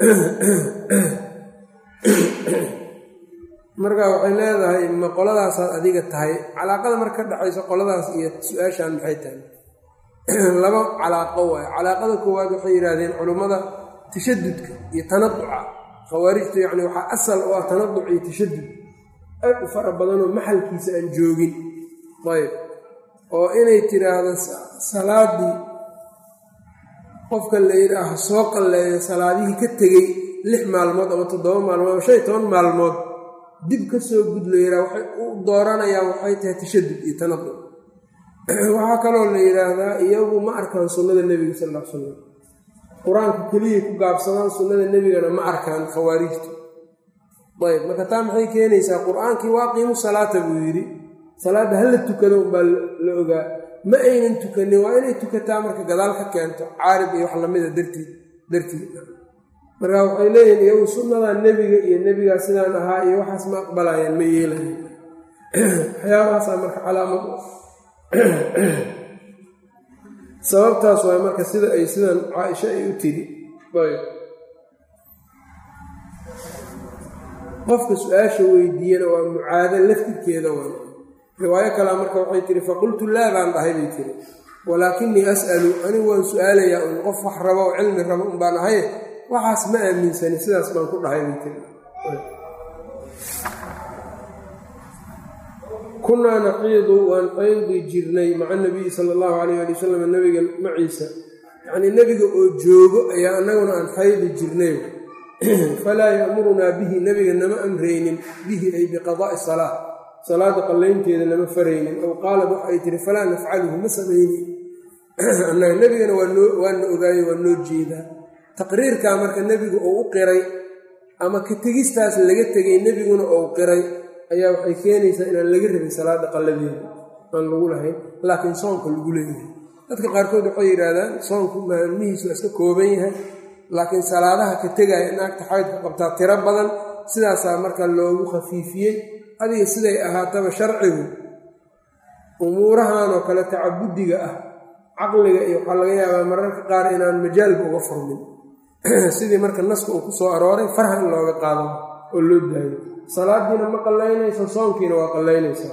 marka waxay leedahay ma qoladaasaad adiga tahay calaaqada marka ka dhexaysa qoladaas iyo su-aashaan maxay tahay laba calaaqo waayo calaaqada koowaad waxay yidhaahdeen culummada tashadudka iyo tanaduca khawaarijta yacni waxaa asal u ah tanaduc iyo tashadud aad u fara badanoo maxalkiisa aan joogin ayb oo inay tiraahdo salaadii qofka la yidhaaha soo qalleeyo salaadihii ka tegey lix maalmood ama toddoba maalmood ama shan iyo toban maalmood dib ka soo gud la yidhaha waxay u dooranayaan waxay tahay tashadud iyo tanadul waxaa kaloo la yidhaahdaa iyagu ma arkaan sunnada nebiga sal alla ly slam qur-aanka keliyay ku gaabsadaan sunnada nebigana ma arkaan khawaarijta ayb marka taa maxay keenaysaa qur-aankii waaqiimu salaata buu yidhi salaadda hala tukado unbaa la ogaa ma aynan tukanin waa inay tukataa marka gadaal ka keento caarib iyo wax lamida dartiid dartiid marka waxay leeyihin iyagu sunnadaa nebiga iyo nebigaa sidaan ahaa iyo waxaas ma aqbalayaan ma yeelayan waxyaabahaasaa marka calaamad sababtaas waay marka sida ay sidan caaisha ay u tiri qofka su-aasha weydiiyana waa mucaado laftirkeeda waa riwaayo kalea marka waxay tiri faqultu laa baan dhahay bay tiri walaakinii as'alu anigu waan su-aalayaa un qof wax rabo oo cilmi rabo un baan ahay waxaas ma aaminsani sidaas baan ku dhahay bay tiri kunaa naxiidu waan qaydi jirnay maca nabiyi sala allahu calayh ali wasalam nabiga maciisa yacnii nebiga oo joogo ayaa annaguna aan xaydi jirnay falaa ya'murunaa bihi nebiga nama amraynin bihi ay biqadaa'i salaa salaada qallaynteeda nama faraynin ow qaalad waxay tihi falaa nafcaluhu ma samaynin annaga nebigana waana ogaaye waa noo jeedaa taqriirkaa marka nebigu uu u qiray ama ka tegistaas laga tegay nebiguna uu qiray ayaa waxay keenaysaa inaan laga rabin salaada qalladeeda aan lagu lahayn laakiin soonka lagu leeyahay dadka qaarkood waxay yidhaahdaan soonku maalmihiisu waa iska kooban yahay laakiin salaadaha ka tegaya naagta xaydka qabtaa tiro badan sidaasaa marka loogu khafiifiyey adiga siday ahaataba sharcigu umuurahan oo kale tacabudiga ah caqliga iyo waxaa laga yaabaa mararka qaar inaan majaalba uga furmin sidii marka naska uu ku soo arooray farha in looga qaado oo loo daayo salaadiina ma qallaynayso soonkiina waa qallaynaysaa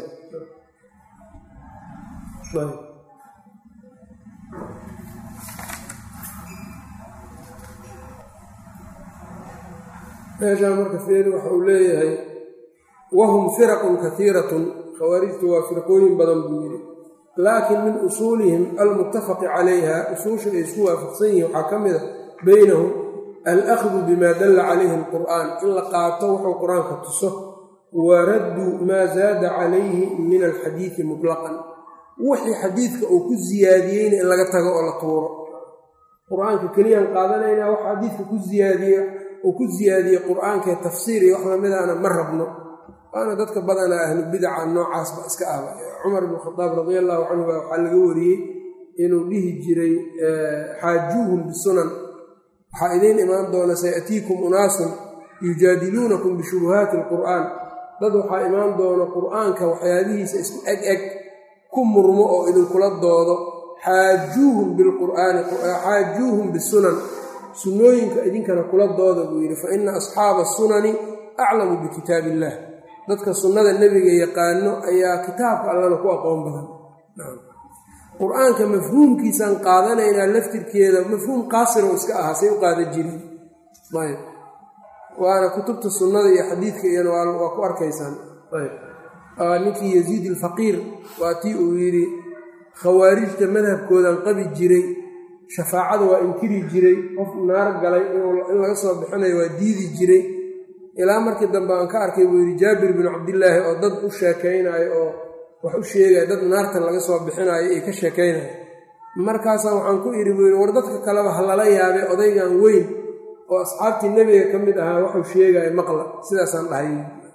meeshaa marka feeri waxa uu leeyahay wahum firaqun kaiiratun khawaarijtu waa firqooyin badan buu yidhi laakin min usuulihim almuttafaqi calayha usuusha ay isku waafaqsan yihiin waxaa ka mid a beynahum alahdu bima dalla calayhi alqur'aan in la qaato wuxuu qur-aanka tuso wa raddu maa zaada calayhi min alxadiidi mutlaqan wixii xadiidka uu ku siyaadiyeyna in laga tago oo la tuuro qur-aanka keliyaan qaadanaynaa wax xadiidka ku siyaadiye uu ku siyaadiyey qur-aankae tafsiir iyo wax lamidaana ma rabno waana dadka badanaa ahlu bidaca noocaasba iska ahba cumar bn khadaab radi allahu canhu baa waxaa laga wariyey inuu dhihi jiray xaajuuhum bisunan waxaa idiin imaan doona sayatiikum unaasun yujaadiluunakum bishubuhaati alqur'aan dad waxaa imaan doona qur'aanka waxyaabihiisa isku eg eg ku murmo oo idinkula doodo xaajuuhum bilqur'aani xaajuuhum bisunan sunnooyinka idinkana kula dooda buu yidhi fa ina asxaaba sunani aclamu bikitaab illah dadka sunnada nebiga yaqaano ayaa kitaabka allana ku aqoon badan qur-aanka mafhuumkiisaan qaadanaynaa laftirkeeda mafhuum qaasir oo iska ahaa say u qaadan jirin ayb waana kutubta sunnada iyo xadiidka iyana waa ku arkaysaan ayb ninkii yaziid alfaqiir waa tii uu yidhi khawaarijta madhabkoodan qabi jiray shafaacada waa inkiri jiray qof naar galay in laga soo bixinayo waa diidi jiray ilaa markii dambe aan ka arkay buu yidhi jaabir binu cabdillaahi oo dad u sheekaynayo oo wax u sheegaya dad naartan laga soo bixinayo iyo ka sheekaynayo markaasaa waxaan ku idhi buu yidhi war dadka kaleba ha lala yaabay odaygan weyn oo asxaabtii nebiga ka mid ahaa waxuu sheegaya maqla sidaasaan dhahay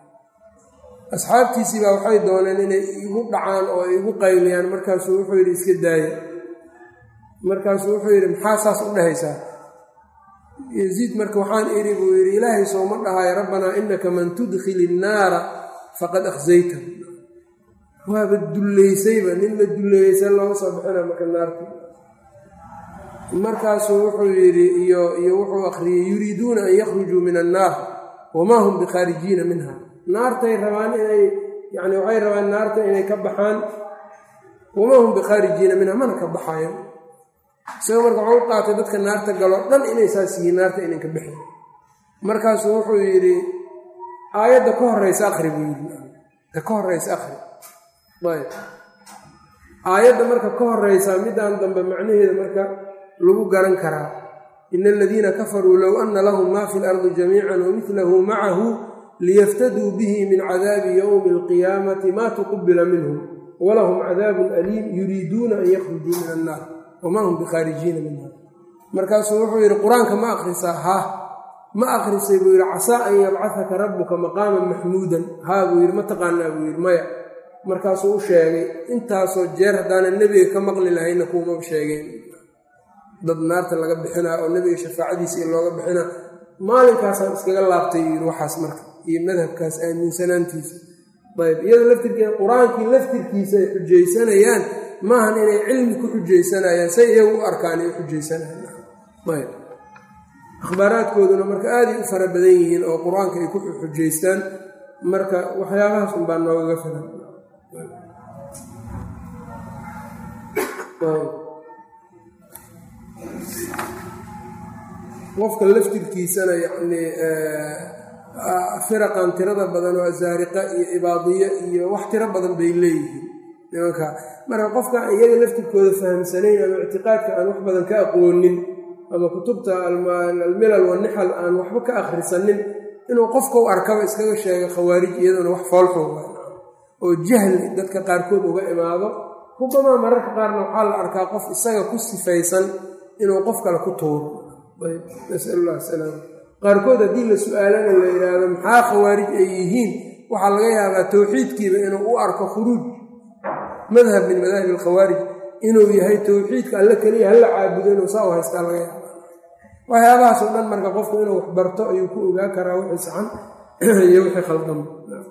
asxaabtiisii baa waxay dooneen inay igu dhacaan oo ay igu qayliyaan markaasuu wuxuu yidhi iska daaya markaasuu wuxuu yidhi maxaa saas u dhahaysaa yasiid marka waxaan idhi buu yidhi ilaahay sooma dhahayo rabbanaa inaka man tudkhili innaara faqad akhsayta waaba dullaysayba nin la dulleeyeysa looga soo bixina marka naarta markaasuu wuxuu yidhi iyo iyo wuxuu akhriyey yuriiduuna an yakhrujuu min annaar wamaa hum bikhaarijiina minha naartay rabaan inay yani waxay rabaan naarta inay ka baxaan wamaa hum bikhaarijiina minha mana ka baxayan isagoo marka waxuu u qaatay dadka naarta galoo dhan inay saas yihiin naarta inan ka bixin markaasuu wuxuu yidhi aayadda ka horeysa akhri buu yidhi ta ka horeysa akhri ayb aayadda marka ka horeysaa midaan dambe macnaheeda marka lagu garan karaa ina aladiina kafaruu low ana lahum maa fi lardi jamiican wamidlahu macahu liyaftaduu bihi min cadaabi yowmi alqiyaamati maa tuqubila minhum walahum cadaabun aliim yuriiduuna an yakhrujuu min annaar wamaa hum bikhaarijiina minha markaasuu wuxuu yidhi qur-aanka ma akhrisaa haa ma akhrisay buu yidhi casaa an yabcahaka rabbuka maqaaman maxmuudan haa buu yidhi ma taqaanaa buu yidhi maya markaasuu u sheegay intaasoo jeer haddaanan nebiga ka maqli lahayna kuumaba sheegeen dad naarta laga bixinaa oo nebiga shafaacadiisa iyo looga bixinaa maalinkaasaan iskaga laabtay yidhi waxaas marka iyo madhabkaas aaminsanaantiisa ayb iyada laftirkeeda qur-aankii laftirkiisa ay xujaysanayaan maahan inay cilmi ku xujaysanayaan say iyagu u arkaan ay u xujaysanayaan ayb akhbaaraadkooduna marka aaday u fara badan yihiin oo qur-aanka ay ku xujaystaan marka waxyaabahaas unbaa noogaga filan qofka laftirkiisana yacnii firaqan tirada badan oo asaariqa iyo ibaadiye iyo wax tiro badan bay leeyihiin nimanka marka qofka iyaga laftirkooda fahamsanayn ama ictiqaadka aan wax badan ka aqoonin ama kutubta almilal wanixal aan waxba ka akhrisanin inuu qofka u arkaba iskaga sheega khawaarij iyaduna wax foolxun oo jahli dadka qaarkood uga imaado rubamaa mararka qaarna waxaa la arkaa qof isaga ku sifaysan inuu qof kale ku tuuro nasallah salaam qaarkood haddii la su-aalana la yidhaahdo maxaa khawaarij ay yihiin waxaa laga yaabaa towxiidkiiba inuu u arko khuruuj madhab min madaahib alkhawaarij inuu yahay towxiidka alle keliya hala caabudo inuu saa u haystaa laga yaaba waxyaabahaasoo dhan marka qofku inuu wax barto ayuu ku ogaa karaa wixii saxan iyo wixii khaldan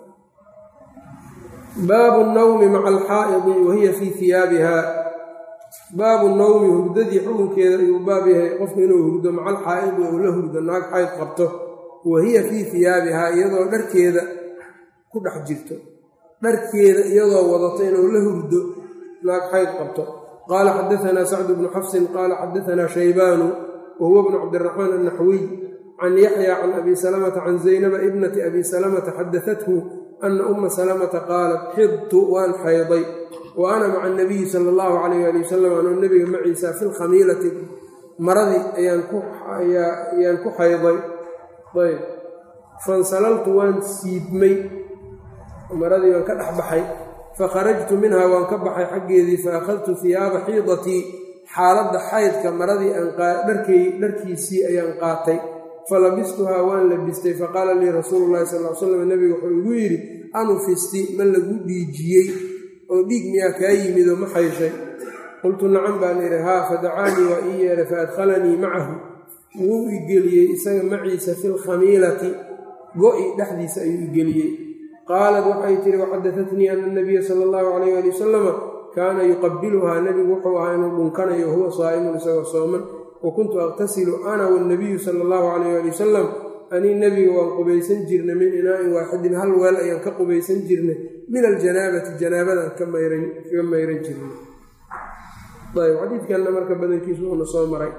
baabu nawmi maca alxaa'idi wahiya fii hiyaabiha baabu nawmi hurdadii xukunkeeda ayuu baab yahay qofku inuu hurdo maca alxaa'idi ou la hurdo naag xayd qabto wahiya fii hiyaabihaa iyadoo dharkeeda ku dhex jirto dharkeeda iyadoo wadato inuu la hurdo naag xayd qabto qaala xadaanaa sacdu bnu xafsin qaala xadaanaa shaybaanu wahuwa bnu cabdiraxmaan annaxwiy can yaxya can abi salamata can zaynaba ibnati abi salamata xadaathu ana uma salamata qaalat xidtu waan xayday wa ana maca anabiyi sala allahu calayh ali wasalam anuu nebiga maciisa fi lkhamiilati maradii ayaan ku xayday ayb fansalaltu waan siibmay maradii waan ka dhex baxay fakharajtu minha waan ka baxay xaggeedii fa akhadtu hiyaaba xiidatii xaaladda xaydka maradii dharkiisii ayaan qaatay falabistuhaa waan labistay faqaala lii rasuulu llahi sal l slam nebigu wuxuu igu yidhi anufisti ma lagu dhiijiyey oo dhiig miyaa kaa yimid oo ma xayshay qultu nacam baan idhi haa fadacaanii waa ii yeedhay fa adkhalanii macahu wuu igeliyey isaga maciisa fi lkhamiilati go-i dhexdiisa ayuu igeliyey qaalat waxay tihi waxadatatnii ana nabiya sala allahu calayh ali wasalama kaana yuqabiluhaa nebigu wuxuu ahaa inuu dhunkanayo huwa saa'imun isagoo sooman wa kuntu aqtasilu ana wanabiyu sala allahu calayh ali wasalam anii nebiga waan qubaysan jirnay min inaa'in waaxidin hal weel ayaan ka qubaysan jirnay min aljanaabati janaabadan kaga mayran jirnay ayb xadiidkanna marka badankiisu uuna soo maray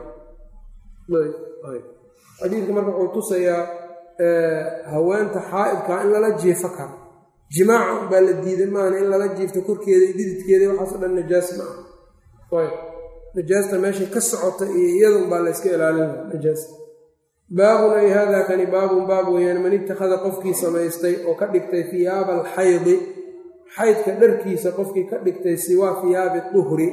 xadiidka marka wuxuu tusayaa haweenta xaa'idkaa in lala jiifo karo jimaaca baa la diiday maana in lala jiifto korkeeda iyo dhididkeeda waxaaso dhan najaas ma ah ayb najaasta meeshay ka socota iyo iyadun baa la yska ilaalina najaasta baabun ay haadaa kani baabun baab weeyaan man ittakhada qofkii samaystay oo ka dhigtay hiyaaba alxaydi xaydka dharkiisa qofkii ka dhigtay siwaa hiyaabi duhri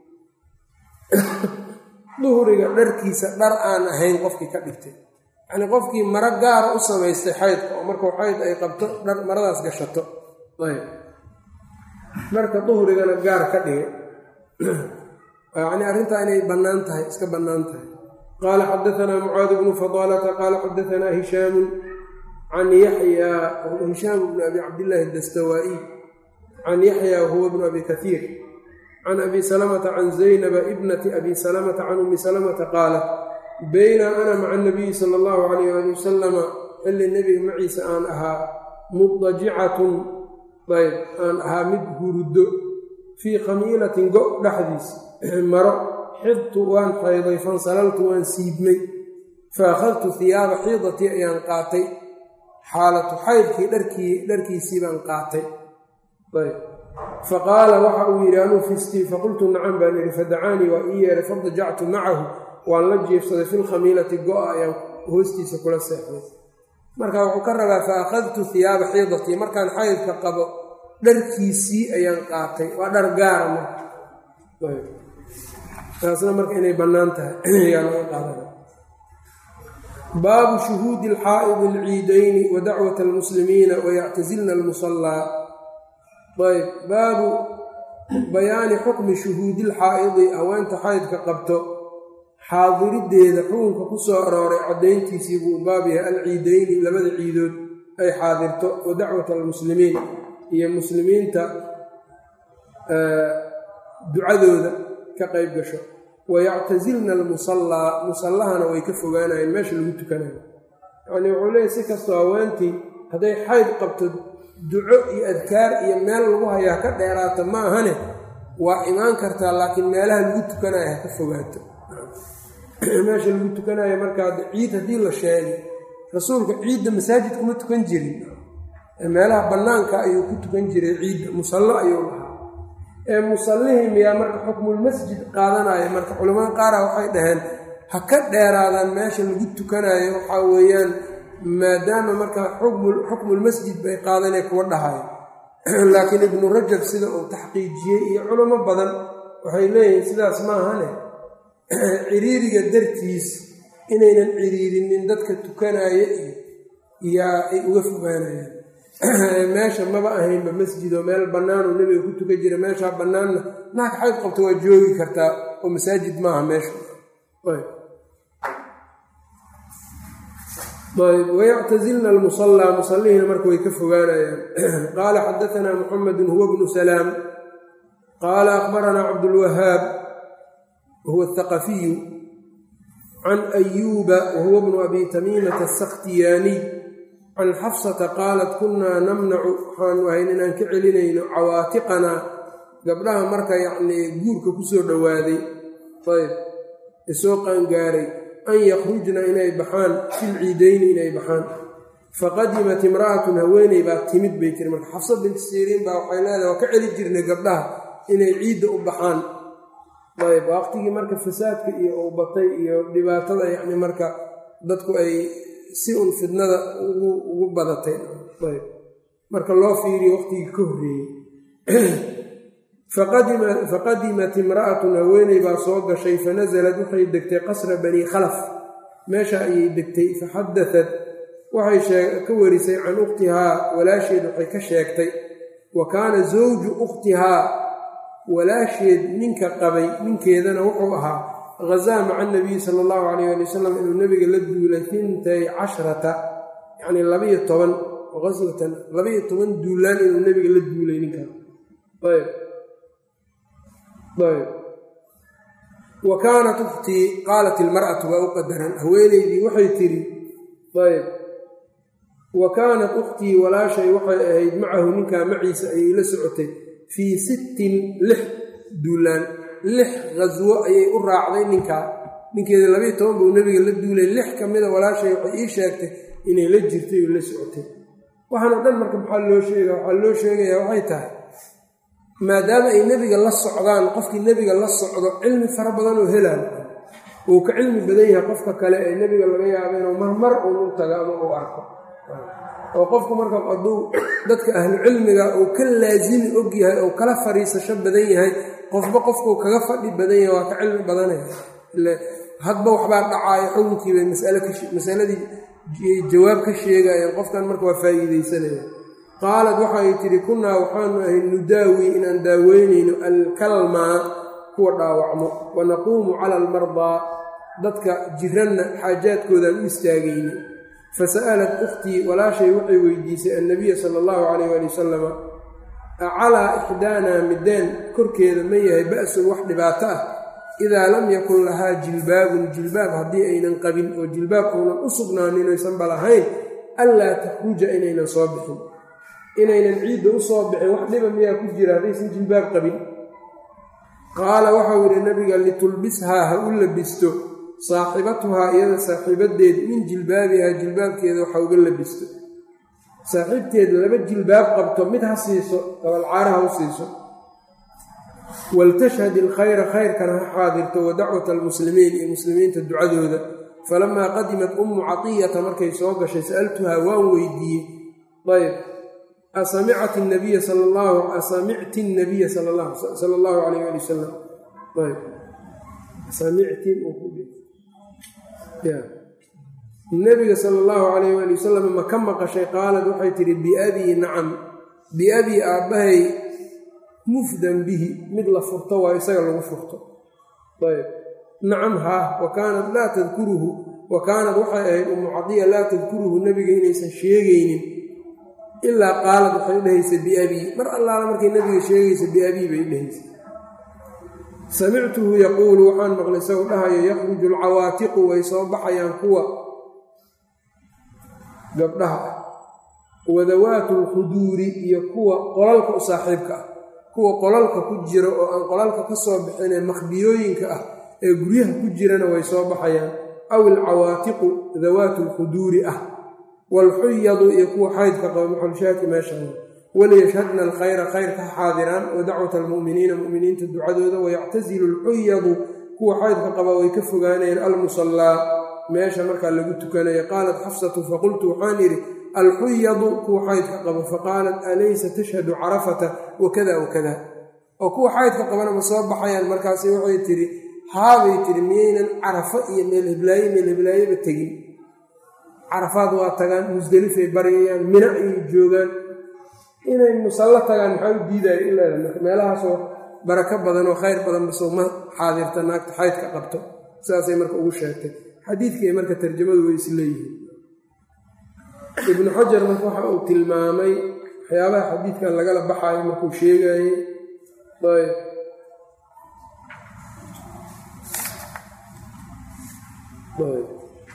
duhriga dharkiisa dhar aan ahayn qofkii ka dhigtay yacnii qofkii maro gaara u samaystay xaydka oo markuu xayd ay qabto dhar maradaas gashato ayb dharka duhrigana gaar ka dhigay yacnii arrintaa inay bannaan tahay iska bannaan tahay qaala xadaanaa mucaad bnu fadaalata qaala xadaanaa hishaamun can yaxyaa hishaam bni abi cabdillaahi adastawaa'iy can yaxya wahuwa bnu abi kaiir can abi salamata can zaynaba ibnati abi salamata can ummi salamata qaalat bayna ana maca anabiyi sala allahu calayh ali wasalama xilli nebiga maciisa aan ahaa mudajicatun ayb aan ahaa mid huruddo fii khamiilatin go' dhexdiis maro xidtu waan xayday fansalaltu waan siibmay fa akhadtu hiyaaba xiidatii ayaan qaatay xaalatu xaydkii dharkii dharkiisii baan qaatay ayb faqaala waxa uu yidhi anuu fistii faqultu nacam baan idhi fadacaanii waa ii yeeray fadajactu macahu waan la jiifsaday fi lkhamiilati go-a ayaan hoostiisa kula seexday marka wuxuu ka rabaa fa akhadtu hiyaaba xiidatii markaan xaydka qabo dharkiisii ayaan qaatay waa dhar gaara marka taasna marka inay bannaan tahay ayaa laga qaadana baabu shuhuudi alxaa'idi alciidayni wa dacwat almuslimiina wayactasilna almusallaa ayb baabu bayaani xukmi shuhuudi lxaa'idi haweenta xaydka qabto xaadirideeda xukunka ku soo arooray caddayntiisii buu baab yahay alciidayni labada ciidood ay xaadirto wa dacwat almuslimiin iyo muslimiinta ducadooda ka qayb gasho wayactasilna almusallaa musallahana way ka fogaanayeen meesha lagu tukanayo yacnii wuxuu leeyahy si kastoo haweentii hadday xayd qabto duco iyo adkaar iyo meel lagu hayaa ka dheeraata ma ahane waa imaan kartaa laakiin meelaha lagu tukanayo ha ka fogaato meesha lagu tukanayo markaa ciid haddii la sheegay rasuulka ciidda masaajid kuma tukan jirin meelaha bannaanka ayuu ku tukan jiray ciidda musallo ayuu lahaa ee musallihii miyaa marka xukmulmasjid qaadanaya marka culamada qaara waxay dhaheen ha ka dheeraadaan meesha lagu tukanayo waxaa weeyaan maadaama marka xukmulmasjid bay qaadanee kuwa dhahayo laakiin ibnu rajab sida uu taxqiijiyey iyo culamo badan waxay leeyihiin sidaas maahane ciriiriga dartiis inaynan ciriirinin dadka tukanaya iyo yaa ay uga fogaanayaan meesha maba ahaynba masjidoo meel bannaanuu nebiga ku tukan jira meeshaa bannaanna naagka xayd qabto waa joogi kartaa oo masaajid maaha meesha ayb wayactasilna almusallaa musallihiina marka way ka fogaanayaan qaala xadaanaa muxamedun huwa bnu salaam qaala akhbaranaa cabdulwahaab huwa athaqafiyu can ayuuba wahuwa bnu abi tamiimata asakhtiyaaniy can xafsata qaalat kunnaa namnacu waxaanu ahayn inaan ka celinayno cawaatiqanaa gabdhaha marka yacnii guurka kusoo dhowaaday ayb isoo qaangaaray an yakhrujna inay baxaan fil ciidayni inay baxaan faqadimat imra'atun haweeney baa timid bay tiri marka xafsa binti siriin baa waxay leedahay waa ka celi jirnay gabdhaha inay ciidda u baxaan ayb waqtigii marka fasaadka iyo uu batay iyo dhibaatada yacni marka dadku ay si un fidnada ugu badatay ayb marka loo fiiriyo waqtigii ka horreeyey faqadimat imra'atun haweeney baa soo gashay fanasalad waxay degtay qasra banii khalaf meesha ayay degtay faxadatat waxay ka warisay can ukhtihaa walaasheed waxay ka sheegtay wa kaana zawju ukhtihaa walaasheed ninka qabay ninkeedana wuxuu ahaa hazaa maca nabiyi sala allahu calayh ali wasalam inuu nebiga la duulay hintay cashrata yacnii labaiyo toban qaswatan labaiyo toban duulaan inuu nebiga la duulay ninkaa ayb ayb wa kaanat ukhtii qaalat ilmar'atu baa u qadaran haweeneydii waxay tidhi ayb wa kaanat ukhtii walaashay waxay ahayd macahu ninkaa maciisa ayay la socotay fii sittin lix duulaan lix khaswo ayay u raacday ninkaa ninkeeda labayo toban buu nebiga la duulay lix ka mida walaashay waxay ii sheegtay inay la jirtay oo la socotay waxaanoo dhan marka maxaa loo sheega waxaa loo sheegayaa waxay tahay maadaama ay nebiga la socdaan qofkii nebiga la socdo cilmi fara badan oo helaan uu ka cilmi badan yahay qofka kale ee nebiga laga yaabo inuu marmar uun u tago ama uu arko oo qofku marka hadduu dadka ahlu cilmiga uu ka laasimi og yahay oo kala fariisasho badan yahay qofba qofkuu kaga fadhi badan yahay waa ka cilmi badanaya ile hadba waxbaa dhacaayo xukunkiibay masaladii jawaab ka sheegayeen qofkan marka waa faa'iidaysanaya qaalad waxay tidhi kunnaa waxaanu ahay nudaawi inaan daaweynayno alkalmaa kuwa dhaawacmo wa naquumu cala almardaa dadka jiranna xaajaadkoodaan u istaagayna fasa'alat ukhtii walaashay waxay weydiisay annabiya sala allahu calayh waali wasalama acalaa ixdaanaa mideen korkeeda ma yahay ba'sun wax dhibaato ah idaa lam yakun lahaa jilbaabun jilbaab haddii aynan qabin oo jilbaab uunan u sugnaanin oysanba lahayn anlaa takhruja inaynan soo bixin inaynan ciidda u soo bixin wax dhiba miyaa ku jira haddaysan jilbaab qabin qaala waxau yidhi nabiga litulbishaa ha u labisto saaxibatuhaa iyada saaxiibadeed min jilbaabihaa jilbaabkeeda waxa uga labisto saaxiibteed laba jilbaab qabto mid ha siiso gabalcaara ha u siiso waltashhad ilkhayra khayrkana ha xaadirto wa dacwata almuslimiin iyo muslimiinta ducadooda falamaa qadimat ummu catiyata markay soo gashay sa'altuhaa waan weydiiyey ayb asamicat nabiya sal llahu asamicti nabiya sala allahu alayh ali wasalam ayb samicti nabiga sala allahu calayh waali wasalam ma ka maqashay qaalad waxay tidhi biabii nacam biabii aabbahay mufdan bihi mid la furto waa isaga lagu furto ayb nacam haa wa kaanat laa tadkuruhu wa kaanad waxay ahayd ummu cadiya laa tadkuruhu nebiga inaysan sheegaynin ilaa qaalad waxay dhehaysa biabii mar allaala markay nebiga sheegaysa biabii bay dhehaysa samictuhu yaquulu waxaan maqlay isagoo dhahayo yakhruju alcawaatiqu way soo baxayaan kuwa gabdhaha ah wadawaatu lkhuduuri iyo kuwa qolalka u saaxiibka ah kuwa qolalka ku jira oo aan qolalka ka soo bixinee makhbiyooyinka ah ee guryaha ku jirana way soo baxayaan aw alcawaatiqu dawaatu lkhuduuri ah waalxuyadu iyo kuwa xaydka qaba maxolshaaki meeshaa waliyashhadna alkhayra khayrka ha xaadiraan wa dacwata almu'miniina mu'miniinta ducadooda wayactasilu alxuyadu kuwa xaydka qaba way ka fogaanayeen almusallaa meesha markaa lagu tukanayo qaalat xafsatu faqultu waxaan idhi alxuyadu kuwa xaydka qaba faqaalat alaysa tashhadu carafata wakada wakada oo kuwa xaydka qabana ma soo baxayaan markaasi waxay tidhi haabay tidhi miyaynan carafo iyo meel heblaaye meel heblaayeba tegin carafaad waa tagaan musdelifay baryayaan mina ayay joogaan inay musallo tagaan maxaa u diidaya ilaa marka meelahaasoo barako badan oo khayr badan basoo ma xaadirta naagta xaydka qabto sidaasay marka ugu sheegtay xadiidkay marka tarjamadu way isleeyihiin ibnu xajar marka waxa uu tilmaamay waxyaabaha xadiidkan lagala baxaayo markuu sheegayey ayb ayb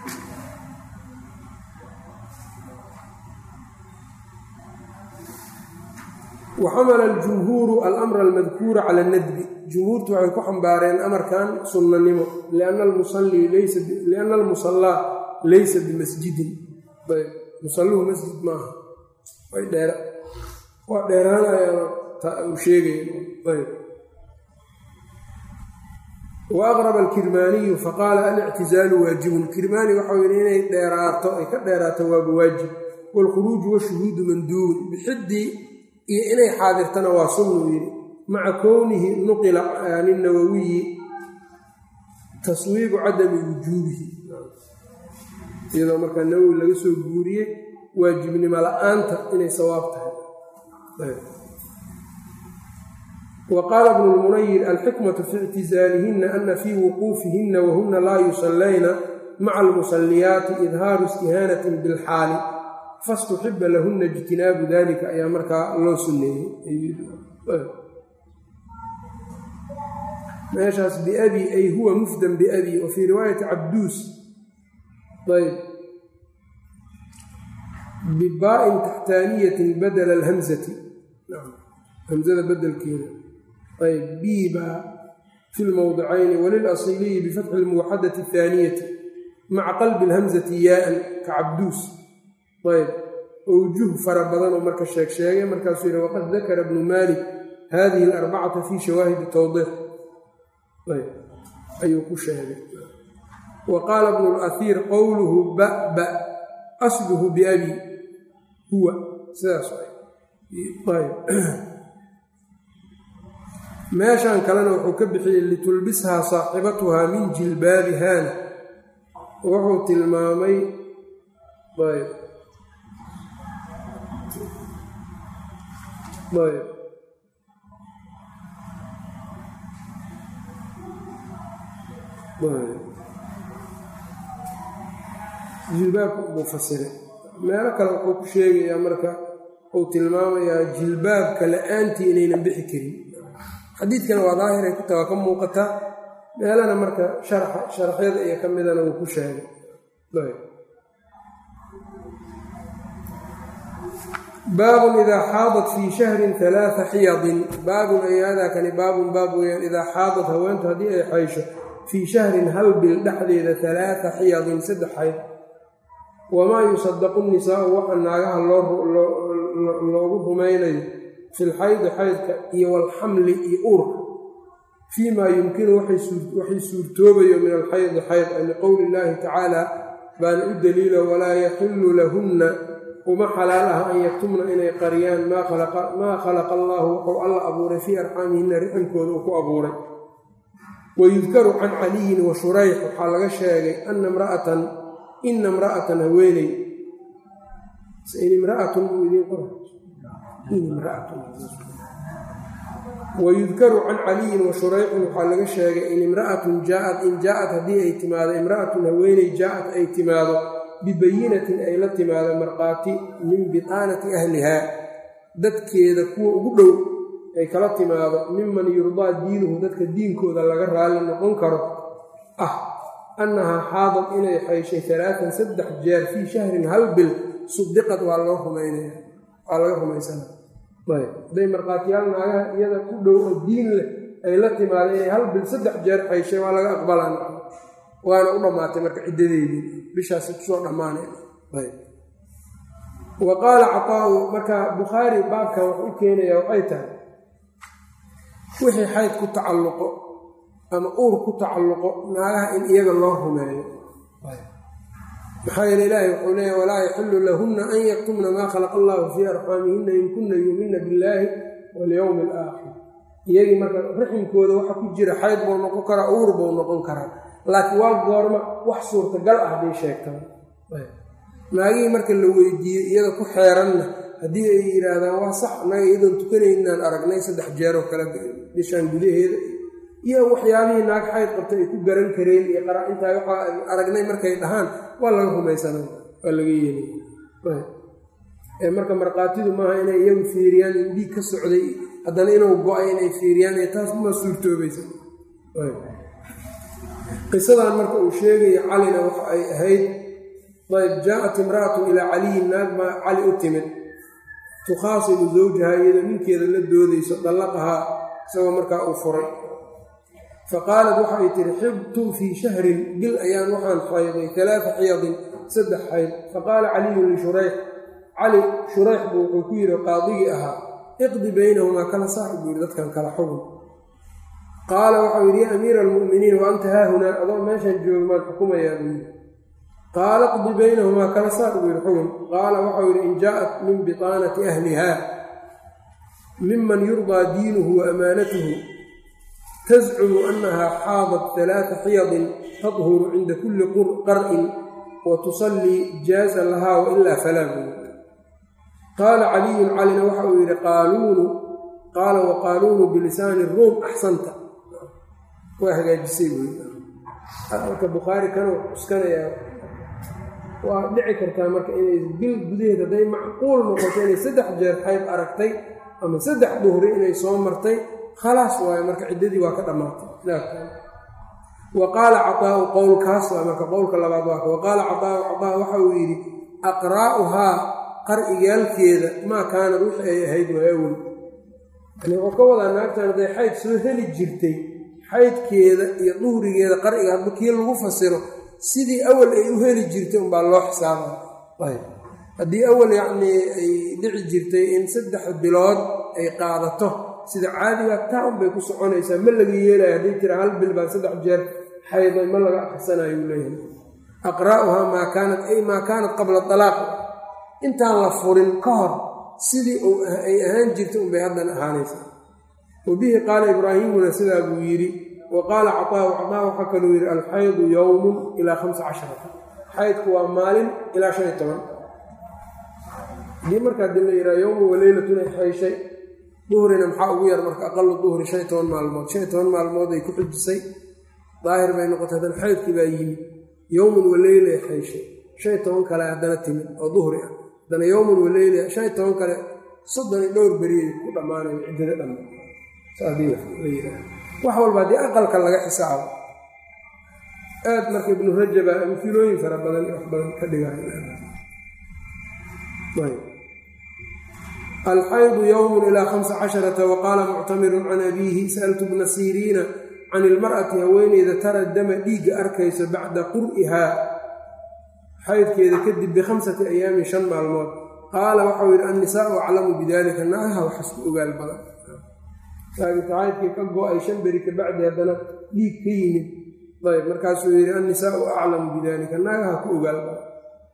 waxamala aljumhuuru alamra almadkuura cala anadbi jumhuurtu waxay ku xambaareen amarkan sunnanimo lianna almusallaa laysa bimasjidin musalluhu masjid maaha waa dheeraanaya uu sheegaya wa aqraba alkirmaaniyu faqaala alictizaalu waajibun kirmaani waxau yidhi inay dheeraato ay ka dheeraato waaba waajib waalkhuruuju washuhuudu manduubun bixidii iyo inay xaadirtana waa sunnuu yidhi maca kownihi nuqila linawawiyi taswiibu cadami wujuubihi iyadoo markaa nawowi laga soo guuriyey waajibnimo la-aanta inay sawaab tahay wa qaala bnu lmunayir alxikmatu fi ictizaalihinna ana fii wuquufihinna wahuna laa yusallayna maca almusalliyaati idhaaru istihaanatin bilxaali fastuxiba lahuna ijtinaabu dalika ayaa markaa loo sunneeyey meeshaas biabi ay huwa mufdan biabi wa fii riwaayati cabduus ayb bibaa-in taxtaaniyatin badala alhamzati hamzada bedelkeeda ayb biba fi lmowdicayni walilasiliyi bifatxi lmuwaxadati athaaniyati maca qalbi alhamzati yaaan ka cabduus ayb owjuh fara badan oo marka sheeg sheegay markaasuu yidhi waqad dakara bnu maalik hadihi alarbacata fi shawaahidi towdiix ayb ayuu ku sheegay wa qaala bnu laiir qowluhu baba asluhu biabi huwa sidaas ayb meeshan kalena wuxuu ka bixiyey litulbishaa saaxibatuhaa min jilbaabihaana wuxuu tilmaamay ayb ayb jilbaabka buu fasiray meelo kale wuxuu ku sheegayaa marka uu tilmaamayaa jilbaabka la-aantii inaynan bixi karin xadiidkana waa daahiray ku taga ka muuqataa meelana marka sharaxyada iyo ka midana wuu ku sheegay baabun idaa xaadat fii shahrin alaaa xiyadin baabun ayaadaakani baabun baab weyaan idaa xaadat haweentu haddii ay xaysho fii shahrin hal bil dhexdeeda alaaa xiyadin saddex xayd wamaa yusadaqu nisaau waxa naagaha loogu rumaynayo fi lxaydi xaydka iyo walxamli iyo uurka fii maa yumkinu waxay suurtoobayo min alxaydi xayd liqowli illaahi tacaala baana u daliilo walaa yaxillu lahunna uma xalaal ah an yaktumna inay qariyaan maa khalaqa allaahu wuxuu alla abuuray fii arxaamihinna riximkooda uu ku abuuray wayudkaru can caliyin wa shurayx waxaa laga sheegay ana mraatan ina imra'atan haweeney imraatun buu idiin qora wayudkaru can caliyin wa shurayxin waxaa laga sheegay in imra'atun jaaat in jaaat haddii ay timaado imra'atun haweeney jaaat ay timaado bibayinatin ay la timaado markhaati min bidaanati ahlihaa dadkeeda kuwa ugu dhow ay kala timaado miman yurdaa diinuhu dadka diinkooda laga raalli noqon karo ah annahaa xaadad inay xayshay alaaan saddex jeer fii shahrin hal bil sudiqad waa loo rumaynaya waa laga rumaysana hadday markhaatiyaal naagaha iyada ku dhow oo diin leh ay la timaado inay hal bil saddex jeer xayshay waa laga aqbalan waana u dhammaatay marka ciddadeedii bishaasi kusoo dhammaanay wa qaala caطaau marka bukhaari baabkan wuxuu u keenayaa waxay tahay wixii xayd ku tacalluqo ama uur ku tacalluqo naagaha in iyaga loo rumeeyo maxaa yeele ilaahi wuxuu leeya walaa yaxillu lahunna an yaktumna maa khalaqa allahu fii arxaamihinna in kunna yuumina billaahi walyowmi alaakhir iyagii marka raximkooda waxa ku jira xayd buu noqon karaa uur buu noqon karaa laakiin waa goorma wax suurtagal ah bay sheegtaan naagihii marka la weydiiyey iyada ku xeeranna haddii ay yidhaahdaan waa sax naga iyadoon tukanaynaan aragnay saddex jeeroo kale bishaan gudaheeda iyo waxyaabihii naag xayd qabta ay ku garan kareen iyo qaraa-intaa waxaa aragnay markay dhahaan waa laga rumaysanay waa laga yeelay marka markhaatidu maaha inay iyagu fiiriyaan in dhiig ka socday haddana inuu go-ay inay fiiriyaan iyo taas ma suurtoobaysa qisadan marka uu sheegaya calina waxa ay ahayd ayb jaaءat imra'atun ilaa caliyin naag baa cali u timid tukhaasibu zawjahaa iyadoo ninkeeda la doodayso dallaqahaa isagoo markaa uu furay faqaalat waxay tihi xibtu fii shahrin bil ayaan waxaan xayday alaaa xiyadin saddex xayd faqaala caliyun lishurayx cali shurayx buu wuxuu ku yidhi qaadigii ahaa iqdi baynahumaa kala saar buu yidhi dadkan kala xugun qaala waxau yidhi ya amiira almu'miniin wa anta haahunaa adoo meeshan jooga maad xukumayaa buu yidhi qaala qdi baynahumaa kala saar buu yidhi xugun qaala waxau yidhi in jaaءat min biطaanati ahliha miman yurdaa diinuhu wa amaanatuhu tascumu annaha xaadat alaaa xiyadin tadhuru cinda kulli qar'in wa tusallii jaaza lahaa wailaa falaa buu yidhi qaala caliyun calina waxa uu yidhi qaaluunu qaala waqaaluunu bilisaani ruum axsanta waa hagaajisay buu yidhi marka bukhaari kana cuskanayaa waa dhici kartaa marka inay bil gudaheed hadday macquul noqoto inay saddex jeer xayb aragtay ama saddex duhri inay soo martay khalaas waayo marka ciddadii waa ka dhammaatay wa qaala caطaau qowlkaas waa marka qowlka labaad waa wa qaala caطaau caطaa waxa uu yidhi aqraa'uhaa qar'igaalkeeda maa kaanad wixii ay ahayd waa awel yani wuxuu ka wadaa naagtan hadday xayd soo heli jirtay xaydkeeda iyo duhrigeeda qar'iga hadba kii lagu fasiro sidii awal ay u heli jirtay unbaa loo xisaabaa ayb haddii awal yacnii ay dhici jirtay in saddex bilood ay qaadato sida caadiga taa unbay ku soconaysaa ma laga yeelaya hadday tira hal bil baa saddex jeer xayday ma laga akhrisanayo u leeyahay aqraa'uhaa maa kaanat ay maa kaanat qabla dalaaq intaan la furin ka hor sidii ay ahaan jirtay unbay haddana ahaanaysaa wa bihi qaala ibraahimuna sidaa buu yidhi wa qaala caطaau caطaa waxaa kaluu yidhi alxaydu yowmun ilaa hamsa casharata xaydku waa maalin ilaa shan iyo toban haddii markaa dib la yidhaha yowmun waleylatun ay xayshay duhrina maxaa ugu yar marka aqalu duhri shan iyo toban maalmood shan iyo toban maalmood ay ku xujisay daahir bay noqotay haddana xaydkii baa yimid yowmun waleyla ay xayshay shan iyo toban kale haddana timid oo duhri ah haddana yowmun waleyla shan iyo toban kale soddon iyo dhowr beriy ku dhammaanayo ciddada dhamma wax walba haddii aqalka laga xisaabo aad marka ibnu rajaba amfilooyin fara badan wax badan ka dhigaalxaydu yowmun ilaa hamsa casharata waqaala muctamirun can abiihi sa'altu bna siriina can ilmar'ati haweeneyda tara dama dhiigga arkayso bacda qur'ihaa xaydkeeda kadib bikhamsati ayaamin shan maalmood qaala waxau yidhi annisaau aclamu bidalika naagaha waxas ku ogaal badan saabita xaydkii ka go-ay shan beri kabacdi haddana dhiig ka yimid ayb markaasuu yidhi annisaau aclamu bidalika naagaha ku ogaal badan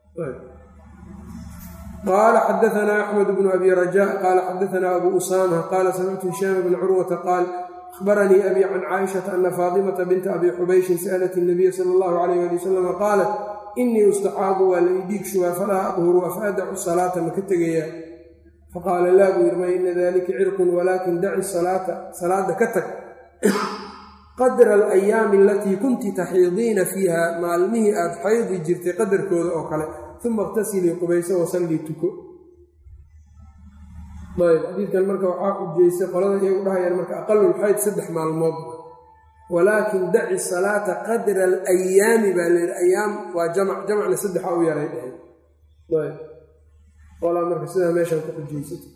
qaala xadaanaa axmed bnu abi raja qaala xadaanaa abu usaama qaala samictu hishaam bna curwata qaal ahbaranii abi can caaishata ana faatimata binta abi xubayshin sa'lat nabiya sala allahu alayh ali wasalama qaalat inii ustaxaadu waa la idhiig shubaa falaa adhuru afa adacu salaata ma ka tegayaa faqaala laa buu yidhi ma ina dalika cirqun walaakin daci salaata salaada ka tag qadra alayaami alatii kunti taxiidiina fiiha maalmihii aad xaydi jirtay qadarkooda oo kale uma iqtasilii qubayso wasallii tuko ayb xadiidkan marka waxaa ujeystay qolada iyagu dhahayaan marka aqalulxayd saddex maalmood walaakin daci salaata qadra alayaami baa layidhi ayaam waa jamac jamacna saddexa u yaray dheheen ayb qolaa marka sidaa meeshaan ku xujaysata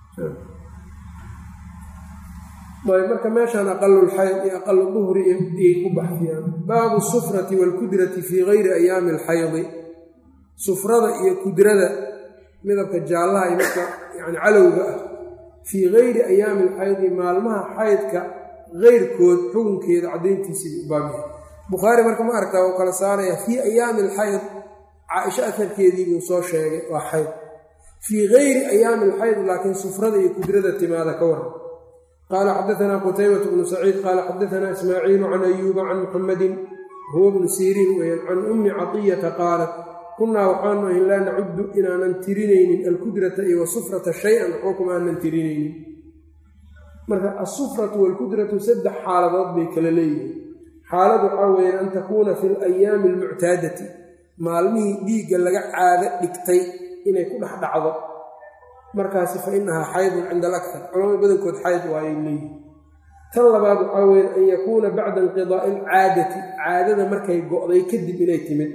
ayb marka meeshaan aqalulxayd iyo aqalu duhri iyay ku baxdiyaan baabu sufrati waalkudrati fii gayri ayaami alxaydi sufrada iyo kudrada midabka jaallaha iyo midka yani calowga ah fii gayri ayaami alxaydi maalmaha xaydka keyrkood xukunkeeda caddayntiisii u baabyahay bukhaari marka ma aragtaa uu kala saaraya fii ayaami alxayd caaisho atarkeedii buu soo sheegay waa xayd fii gayri ayaami alxayd laakiin sufrada iyo kudrada timaada ka waran qaala xadaanaa qutaybatu bnu saciid qaala xadaanaa ismaaciilu can ayuuba can muxamadin huwa bnu siriin weyaan can ummi catiyata qaalat kunnaa waxaanu ahin laa nacuddu inaanan tirinaynin alkudrata iyo wasufrata shay-an waxba kuma aanan tirinaynin marka asufratu waalkudratu saddex xaaladood bay kala leeyihiin xaalad waxaa weeyaan an takuuna fi alayaami almuctaadati maalmihii dhiigga laga caado dhigtay inay ku dhex dhacdo markaasi fa inahaa xaydun cinda alaktar culamada badankood xayd waayay leeyihin tan labaad waxaa weyaan an yakuuna bacda inqidaa'i alcaadati caadada markay go'day kadib inay timid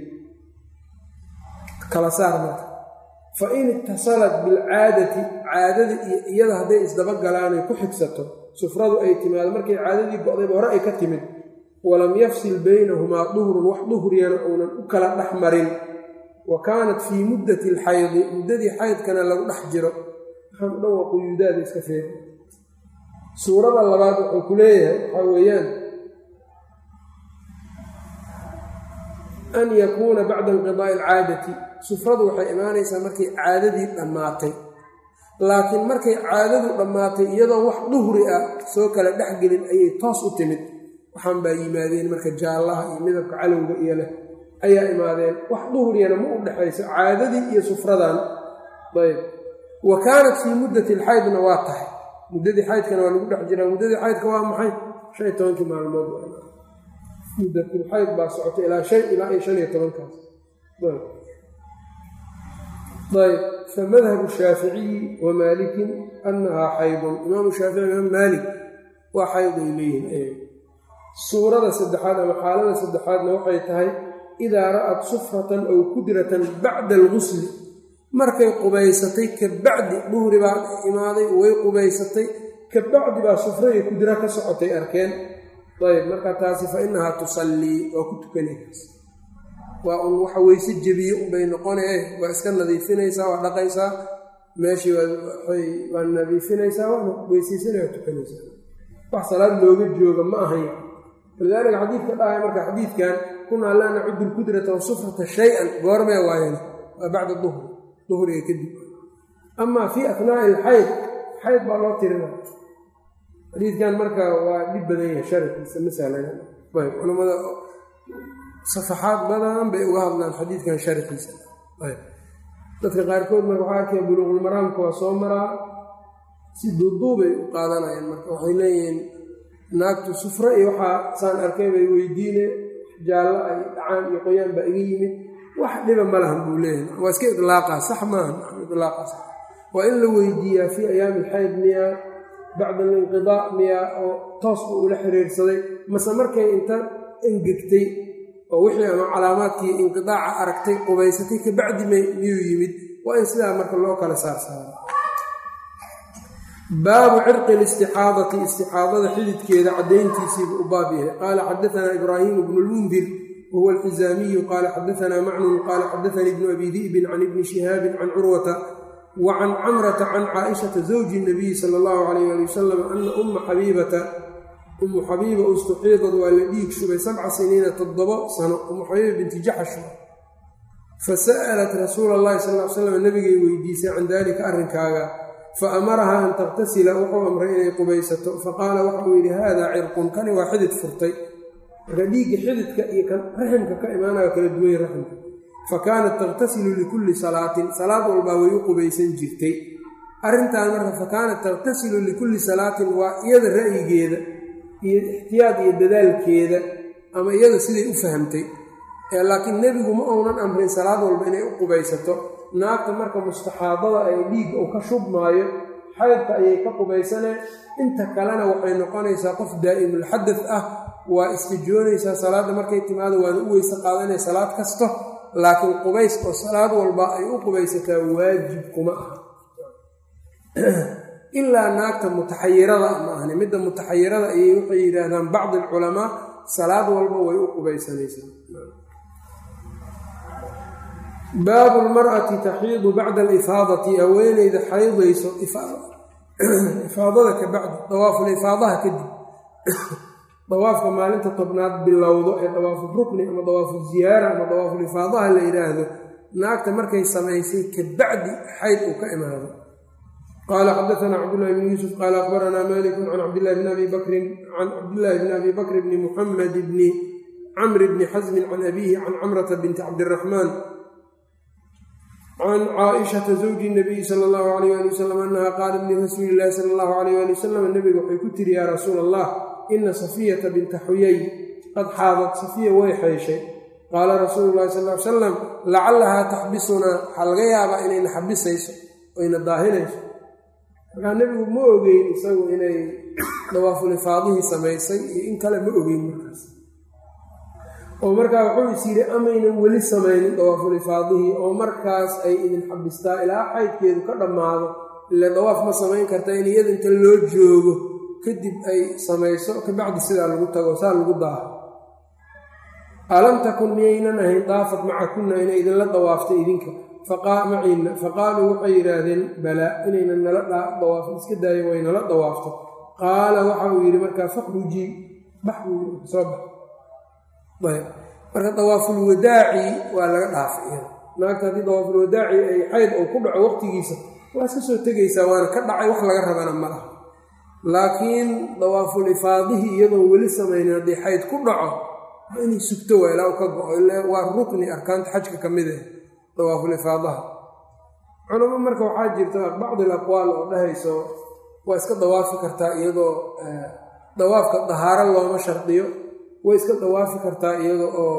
kala saar marka fa in itasalat bilcaadati caadada iyo iyada hadday isdabagalaanay ku xigsato sufradu ay timaado markay caadadii go'dayba hore ay ka timid walam yafsil baynahumaa duhrun wax duhriyana uunan u kala dhex marin wa kaanat fii muddati alxaydi muddadii xaydkana lagu dhex jiro waxaan u dhan waa quyuudaada iska feer suurada labaad wuxuu ku leeyahay waxaa weeyaan an yakuuna bacda inqidaa'i alcaadati sufradu waxay imaanaysaa markay caadadii dhammaatay laakiin markay caadadu dhammaatay iyadoo wax duhri ah soo kala dhexgelin ayay toos u timid waxaan baa yimaadeen marka jaallaha iyo midabka calowga iyo leh ayaa imaadeen wax duhriyana ma u dhexayso caadadii iyo sufradan ayb wa kaanat fii muddati alxaydna waa tahay muddadii xaydkana waa lagu dhex jiraa muddadii xaydka waa maxay shan iyo tobankii maalmood muddatulxayd baa socotay ilaa shan ilaa iyo shan iyo tobankaas ayb famadhabu shaaficiyi wa maalikin annahaa xaydun imaamu shaafici imaam maalik waa xayd ay leeyihin suurada saddexaad ama xaalada saddexaadna waxay tahay idaa ra'at sufratan aw kudratan bacda algusli markay qubaysatay ka bacdi duhri baa imaaday way qubaysatay ka bacdi baa sufra iyo kudra ka socotay arkeen ayb marka taasi fa inahaa tusallii waa ku tukanaykaas waa un waxa weyse jebiye unbay noqonee waa iska nadiifinaysaa waa dhaqaysaa meeshii waa nadiifinaysaa waana weysaysanay waa tukanaysaa wax salaad looga jooga ma ahayn walidaalika xadiidka dhahay marka xadiidkan kunaa laa nacudu lkudrata wasufrata shay-an goormee waayana waa bacda duhri duhriga kadib amaa fii afnaa'i alxayd xayd baa loo tirina xadiidkan marka waa dhib badan yahay sharafkiisa masalan ayb culamada safaxaad badan bay uga hadlaan xadiidkan sharxiisa ayb dadka qaarkood marka waxaa arkaya buluuqulmaraamka waa soo maraa si duuduubay u qaadanayaan marka waxay leeyihiin naagtu sufro iyo waxaa saan arkay bay weydiine jaallo ay dhacaan iyo qoyaan baa iga yimid wax dhiba ma lahan buu leeyahay waa iska idlaaqaa sax maaha idlaaqaa sax waa in la weydiiyaa fii ayaami alxayd miyaa bacda alinqidaa miyaa oo toosba ula xiriirsaday mase markay inta engegtay oo wixii ama calaamaadkii inqidaaca aragtay qubaysatay kabacdi miyuu yimid waa in sidaa marka loo kala saarsaaro baabu cirqi listixaadati istixaadada xididkeeda caddayntiisiibu u baab yahay qaala xadaanaa ibraahimu bnu lmundir wahuwa alxizaamiyu qaala xadaanaa macnun qaala xadaanii ibnu abi di'bin can ibni shihaabin can curwata wa can camrata can caaishata zawji nabiyi sala allahu calayh ali wasalam ana umma xabiibata ummu xabiiba ustuxiidad waa la dhiig shubay sabca siniina toddobo sano ummu xabiiba binti jaxash fasa'alat rasuula allahi sal l slam nabigay weydiisay can dalika arrinkaaga fa amarahaa an takhtasila wuxuu amray inay qubaysato faqaala waxauu yidhi haadaa cirqun kani waa xidid furtay marka dhiigga xididka iyo kan raximka ka imaanayo kala duway raximka fa kaanat takhtasilu likulli salaatin salaad walbaa way u qubaysan jirtay arrintaan marka fa kaanat takhtasilu likulli salaatin waa iyada ra'yigeeda iyo ixtiyaad iyo dadaalkeeda ama iyada siday u fahamtay laakiin nebigu ma uunan amrin salaad walba inay u qubaysato naagta marka mustaxaadada ay dhiigga uu ka shubmaayo xaydka ayay ka qubaysaneen inta kalena waxay noqonaysaa qof daa'imulxadad ah waa istijoonaysaa salaadda markay timaado waana u weyse qaadanaya salaad kasto laakiin qubays oo salaad walba ay u qubaysataa waajib kuma aha ilaa naagta mutaxayirada ma ahni midda mutaxayirada ayay waxay yidhaahdaan bacdi alculamaa salaad walba way u qubaysanaysaa baabu lmar'ati taxiidu bacda alifaadati haweeneyda xaydayso ifaadada ka bacdi dawaafulifaadaha kadib dawaafka maalinta tobnaad bilowdo ee dawaafu rukni ama dawaafu ziyaara ama dawaafulifaadaha la yidhaahdo naagta markay samaysay ka bacdi xayd uu ka imaado qaala xadaanaa cabdullahi bni yuusuf qaala akbaranaa malikun can cabdillahi bni abi bakrin can cabdillahi bni abi bakr bni muxamed bni camri bni xasmin can abiihi can camrata binti cabdiraxmaan can caaishata zawji nabiyi sala allahu alayh ali wasalam annaha qaalat lirasuuli illahi sala allahu alayh ali wasalam nabiga waxay ku tiri yaa rasuula allah ina safiyata binta xuyay qad xaadad safiya way xeyshay qaala rasuulu llahi sal ly salam lacallahaa taxbisunaa waxaa laga yaabaa inayna xabisayso oyna daahinayso markaa nebigu ma ogeyn isagu inay dawaafulifaadihii samaysay iyo in kale ma ogeyn markaas oo markaa wuxuu is yidhi amaynan weli samaynin dawaafulifaadihii oo markaas ay idin xabistaa ilaa xaydkeedu ka dhammaado ile dawaaf ma samayn karta in iyada inta loo joogo kadib ay samayso kabacdi sidaa lagu tago saa lagu daaho alam takun miyaynan ahayn daafad macakunna inay idinla dawaaftay idinka maciinna faqaaluu waxay yidhaahdeen balaa inaynan nala dawaafin iska daayo way nala dawaafto qaala waxa uu yidhi markaa fakhrujii bax buu yii soo bax ayb marka dawaafulwadaaci waa laga dhaafay naagta haddii dawaafulwadaaci ay xayd uu ku dhaco waqtigiisa waa iska soo tegaysaa waana ka dhacay wax laga rabana ma laha laakiin dawaaful ifaadihii iyadoon weli samaynin haddii xayd ku dhaco waa inay sugto waa ilaa u ka go-o ila waa rukni arkaanta xajka ka mid ah dawaaful ifaadaha culamo marka waxaa jirta bacdi aqwaal oo dhahayso waa iska dawaafi kartaa iyadoo dawaafka dahaaro looma shardiyo way iska dawaafi kartaa iyada oo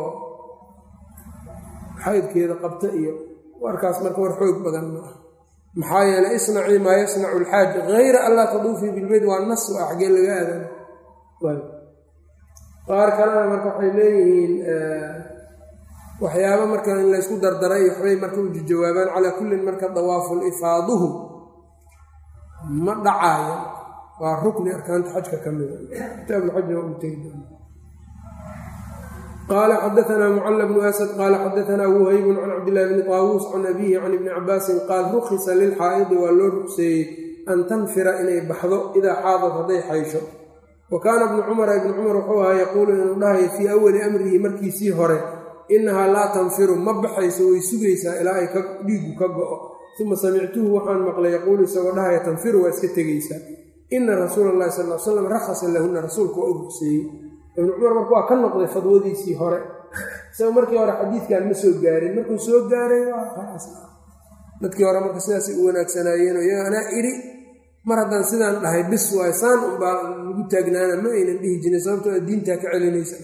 xaydkeeda qabta iyo warkaas marka war xoog badan ma ah maxaa yeeley isnacii maa yasnacu alxaaj hayra anlaa taduufii bilbeyt waa nas a xaggee laga aadan qaar kalena marka waxay leeyihiin waxyaaba marka in laysku dardaray waxbay marka u jawaabaan calaa kullin marka dawaaful ifaaduhu ma dhacaayo waa rukni arkaanta xajka ka mida kitaabulxajna waa u tegi doona qaala xadaanaa mucala bnu asad qaala xadaanaa wuhaybun can cabdillahi bni taawuus can abiihi can ibni cabaasin qaal rukhisa lilxaa'idi waa loo rugseeyey an tanfira inay baxdo idaa xaadad hadday xaysho wa kaana ibnu cumara ibnu cumar wuxuu ahaa yaquulu inuu dhahayo fii awali amrihi markiisii hore innahaa laa tanfiru ma baxayso way sugaysaa ilaa ay dhiigu ka go-o uma samictuhu waxaan maqlay yaquulu isagoo dhahaya tanfiru waa iska tegaysaa ina rasuula allahi sal l slam rakhasa lahunna rasuulku waa u rugseeyey ibnu cumar marka waa ka noqday fadwadiisii hore isaga markii hore xadiidkan ma soo gaarin markuu soo gaaray dadkii hore marka sidaasay u wanaagsanaayeen iyaga anaa idhi mar haddaan sidaan dhahay bis waay saan unbaa lagu taagnaana ma aynan dhihi jirin sababtoo diintaa ka celinaysa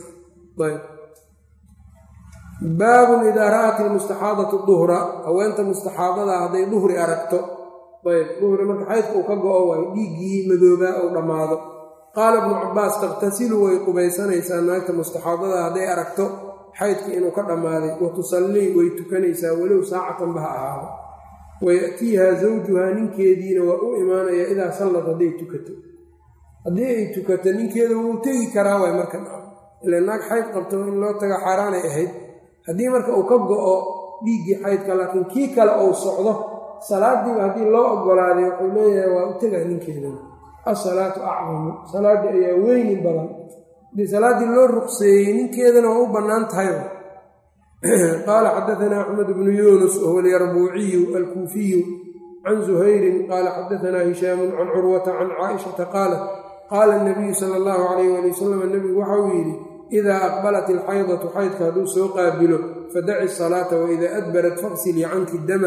baabun idaa ra'at ilmustaxaadatu duhra haweenta mustaxaadada hadday duhri aragto ayb duhri marka xaydka uu ka go-o waay dhiiggii madoobaa uu dhammaado qaala ibnu cabaas taqtasilu way qubaysanaysaa naagta mustaxaadada hadday aragto xaydka inuu ka dhammaaday wa tusallii way tukanaysaa walow saacatanba ha ahaado waya'tiihaa zawjuhaa ninkeediina waa u imaanayaa idaa sallad hadday tukato haddii ay tukato ninkeeda wuu tegi karaa waay marka ila naag xayd qabto in loo taga xaaraanay ahayd haddii marka uu ka go-o dhiiggii xaydka laakiin kii kale uu socdo salaadiiba haddii loo ogolaaday wuxuu leeyahay waa u tegaa ninkeeda asalaatu acdamu salaaddii ayaa weyni badan haddii salaaddii loo ruqseeyey ninkeedana waa u bannaan tahayba qaala xadaanaa axmed bnu yuunus wahuwa alyarbuuciyu alkuufiyu can zuhayrin qaala xadaanaa hishaamun can curwata can caaishata qaalat qaala nabiyu sala allahu calayh waali wasalam nebigu waxa uu yidhi idaa aqbalat ilxaydatu xaydka hadduu soo qaabilo fadaci salaata waidaa adbarat faqsilii canki dama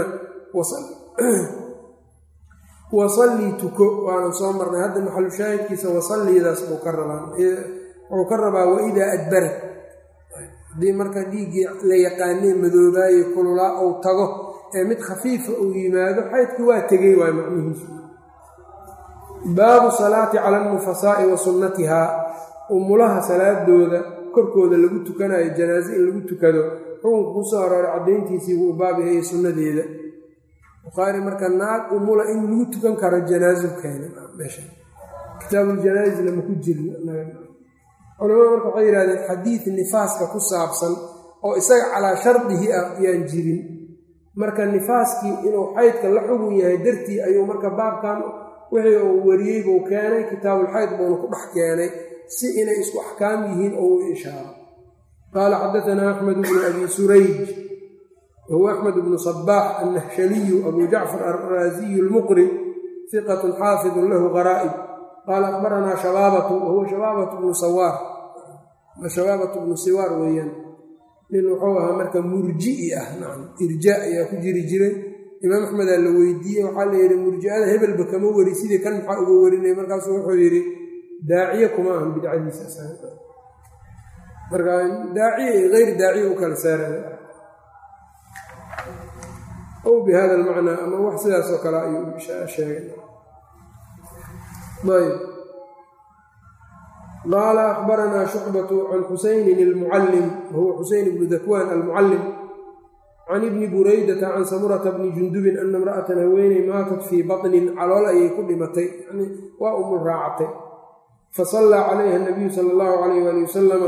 wasallii tuko waana soo marnay hadda maxalu shaahidkiisa wasalliidaas buu ka rabaa wuxuu ka rabaa waidaa adbarat haddii marka dhiiggii la yaqaanee madoobaaye kululaa uu tago ee mid khafiifa uu yimaado xaydkii waa tegey waay macnihiisu baabu salaati cala alnufasaa'i wa sunnatihaa umulaha salaadooda korkooda lagu tukanayo janaaso in lagu tukado xukunka ku soo arooray caddayntiisii buu baab yahay sunadeeda bukhaari marka naag umula in lagu tukan karo janaaso keena meesha kitaabuljanaasna ma ku jirin culamada marka waxay yihahdeen xadiid nifaaska ku saabsan oo isaga calaa shardihi ah yaan jirin marka nifaaskii inuu xaydka la xugun yahay dartii ayuu marka baabkan wixii uu wariyey buu keenay kitaabulxayd buuna ku dhex keenay si inay isku axkaam yihiin oo u ishaaro qaala xadaanaa axmed bnu abi surayj wahuwa axmed bnu sabaax annahshaliyu abu jacfar alraasiyu lmuqri hiqatun xaafidun lahu qaraa'ib qaala akbaranaa shabaabatu wahuwa shabaabatu bnu sawaar shabaabatu bnu siwaar weeyaan nin wuxuu ahaa marka murji'i ah nacam irjaa ayaa ku jiri jiray imaam axmedaa la weydiiyey waxaa la yidhi murji'ada hebelba kama weri sidii kan maxaa uga warinaya markaasu wuxuu yidhi daaciye kuma ahan bidcadiisa marka daaciye iyo hayr daaciye u kala saaraya ow bi hada almacnaa ama wax sidaas oo kale ayuu sheegay ayb qaala akbaranaa shucbatu can xusaynin almucallim wahuwa xuseyn bnu dakwaan almucallim can ibni buraydata can samurata bni jundubin ana imra'atan haweeney maatat fii batnin calool ayay ku dhimatay yani waa umul raacatay fasallaa calayha nabiyu sala allahu calayh waali wasalama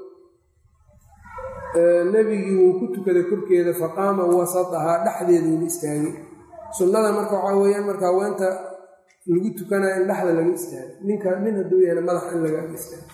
nebigii wuu ku tukaday korkeeda faqaama wasadahaa dhexdeeduuna istaagay sunnada marka waxaa weeyaan marka haweenta lagu tukanayo in dhexda laga istaago ninka nin hadduu yahana madax in laga istaago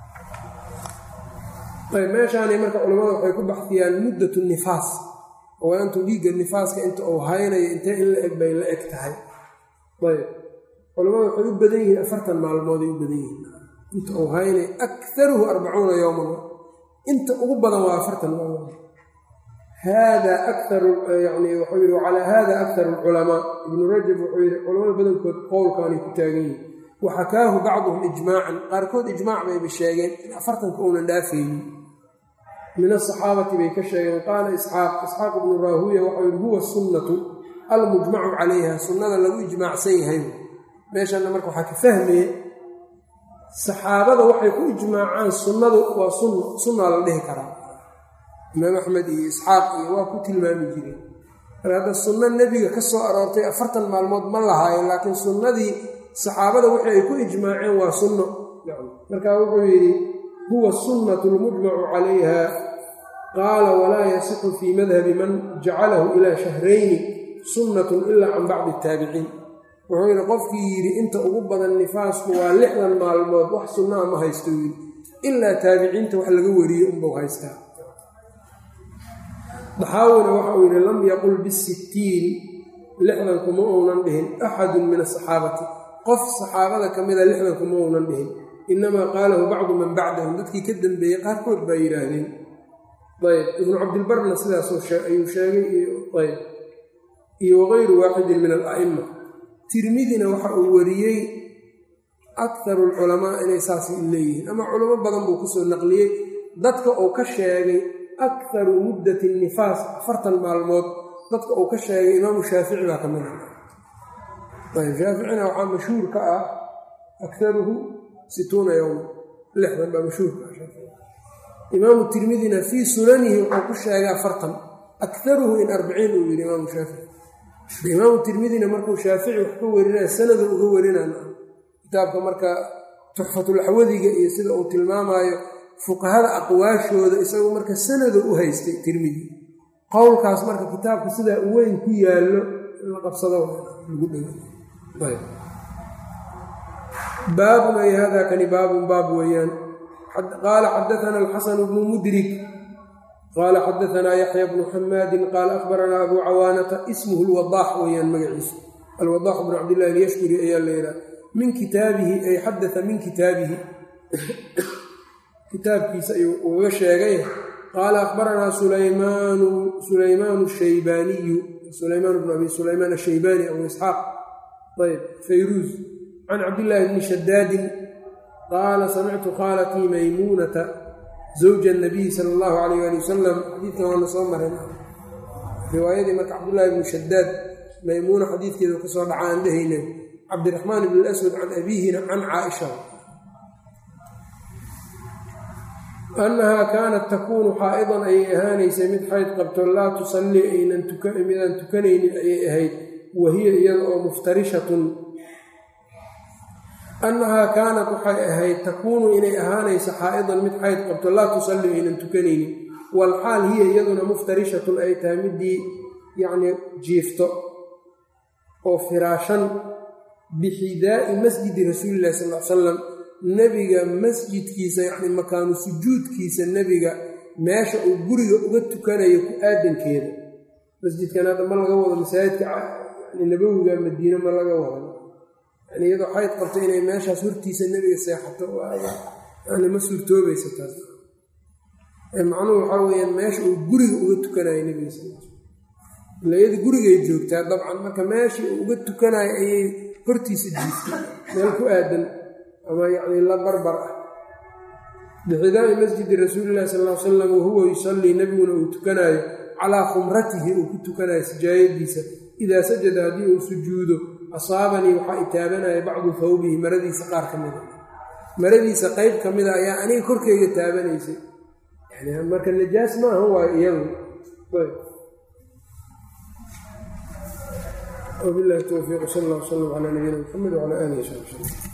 ayb meeshaani marka culimmada waxay ku baxdiyaan muddatu nifaas haweentu dhiigga nifaaska inta uu haynayo intee in la eg bay la eg tahay ayb culimmada waxay u badan yihiin afartan maalmooday u badan yihiin inta uu haynayo akaruhu arbacuuna yowman inta ugu badan waa afartan maalmood hada akaru yani wuxuu yidhi calaa hada akharu alculamaa ibnu rajab wuxuu yidhi culamada badankood qowlkaanay ku taagan yihin waxakaahu bacduhum ijmaacan qaarkood ijmaac bayba sheegeen in afartanka uunan dhaafaynin min asaxaabati bay ka sheegeen qaala isxaaq isxaaq ibnu raahuya waxau yidhi huwa sunnatu almujmacu calayha sunnada lagu ijmaacsan yahay meeshana marka waxaa ka fahmaya saxaabada waxay ku ijmaacaan sunnadu waa sunna sunnaa la dhihi karaa imaam axmed iyo isxaaq iyo waa ku tilmaami jireen mar hadda sunno nebiga ka soo aroortay afartan maalmood ma lahaayo laakiin sunnadii saxaabada wixii ay ku ijmaaceen waa sunno markaa wuxuu yidhi huwa sunnatu lmujmacu calayha qaala walaa yasixu fii madhabi man jacalahu ilaa shahrayni sunnatun ilaa can bacdi ataabiciin wuxuu yidhi qofkii yidhi inta ugu badan nifaasku waa lixdan maalmood wax sunnaa ma haysto yidhi ilaa taabiciinta wax laga wariyo unbau haystaa daxaawina waxa uu yidhi lam yaqul bisittiin lixdan kuma uunan dhihin axadun min asaxaabati qof saxaabada ka mida lixdan kuma uunan dhihin inamaa qaalahu bacdu man bacdahum dadkii ka dambeeyey qaarkood baa yidhaahdeen ayb ibnu cabdilbarna sidaasuu ayuu sheegay ayb iyo wagayru waaxidin min ala'ima tirmidina waxa uu wariyey akaru alculamaa inay saas leeyihiin ama culamo badan buu kusoo naqliyey dadka uu ka sheegay akaru muddati nifaas afartan maalmood dadka uu ka sheegay imaamu shaafici baa ka mid ah ayb shaaficina waxaa mashhuur ka ah akaruhu situuna yowma lixdan baa mashhuurka ah imaamu tirmidina fii sunanihi wuxuu ku sheegay afartan akaruhu in arbiciin uu yidhi imaamu shaafici imaamu tirmidina markuu shaafici wax ka warinaya sanada uga warinaan kitaabka marka tuxfatulaxwadiga iyo sida uu tilmaamaayo fuqahada aqwaashooda isagu marka sanado u haystay tirmidi qowlkaas marka kitaabka sidaa u weyn ku yaallo in la qabsado lagu dhego baabun ay hada kani baabun baab weeyaan qaala xadaana alxasanu bnu mudrik qaala xadaanaa yaxya bnu xamaadin qaala akhbaranaa abuu cawaanata ismuhu lwadaax weeyaan magaciisu alwadaax bnu cabdillahi alyashkuri ayaa la yidhaha min kitaabihi ay xadaa min kitaabihi kitaabkiisa ayuu ugaga sheegay qaala akhbaranaa sulaymaanu sulaymaanu shaybaaniyu sulaymaan bnu abi sulaymaan ashaybaani abu isxaaq ayb fayruuz can cabdillaahi bni shadaadin qaala samictu khaalatii maymuunata zawja anabiy sala allahu calayh ali wasalam xadiidkan waana soo marin riwaayadii marka cabdullaahi bnu shadaad maymuuna xadiidkeedu kasoo dhaca aan dhehayna cabdiraxmaan bn aswad can abiihina can caaisha annahaa kaanat takuunu xaa'idan ayay ahaanaysay mid xayd qabto laa tusallii aynan midaan tukanaynin ayay ahayd wa hiya iyada oo muftarishatun annahaa kaanat waxay ahayd takuunu inay ahaanayso xaa'idan mid xayd qabto laa tusallii aynan tukanaynin walxaal hiya iyaduna muftarishatun ay tahay midii yacnii jiifto oo firaashan bixidaa'i masjidi rasuulillahi sal l salam nebiga masjidkiisa yacni makaanu sujuudkiisa nebiga meesha uu guriga uga tukanayo ku aadankeeda masjidkan hadda ma laga wado masaajidka yani nabowiga madiine ma laga wado yani iyadoo xayd qabto inay meeshaas hortiisa nebiga seexato yani ma suurtoobaysa taas macnuhu waxaa weyaan meesha uu guriga uga tukanayo nebiga sal ila iyada gurigay joogtaa dabcan marka meeshii uu uga tukanayo ayay hortiisa jiiftay meel ku aadan ama yacni la barbar ah bixidaami masjidi rasuulillahi sal ll ly salam wahuwa yusallii nebiguna uu tukanaayo calaa khumratihi uu ku tukanayo sijaayadiisa idaa sajada haddii uu sujuudo asaabanii waxaa itaabanaya bacdu thawbihi maradiisa qaar ka mida maradiisa qeyb ka mida ayaa aniga korkeyga taabanaysay yani marka najaas maaha waayo iyadu wabilahi towfiiq sal alla w salam calaa nabiyina muxamed wcala alihi wsabi slm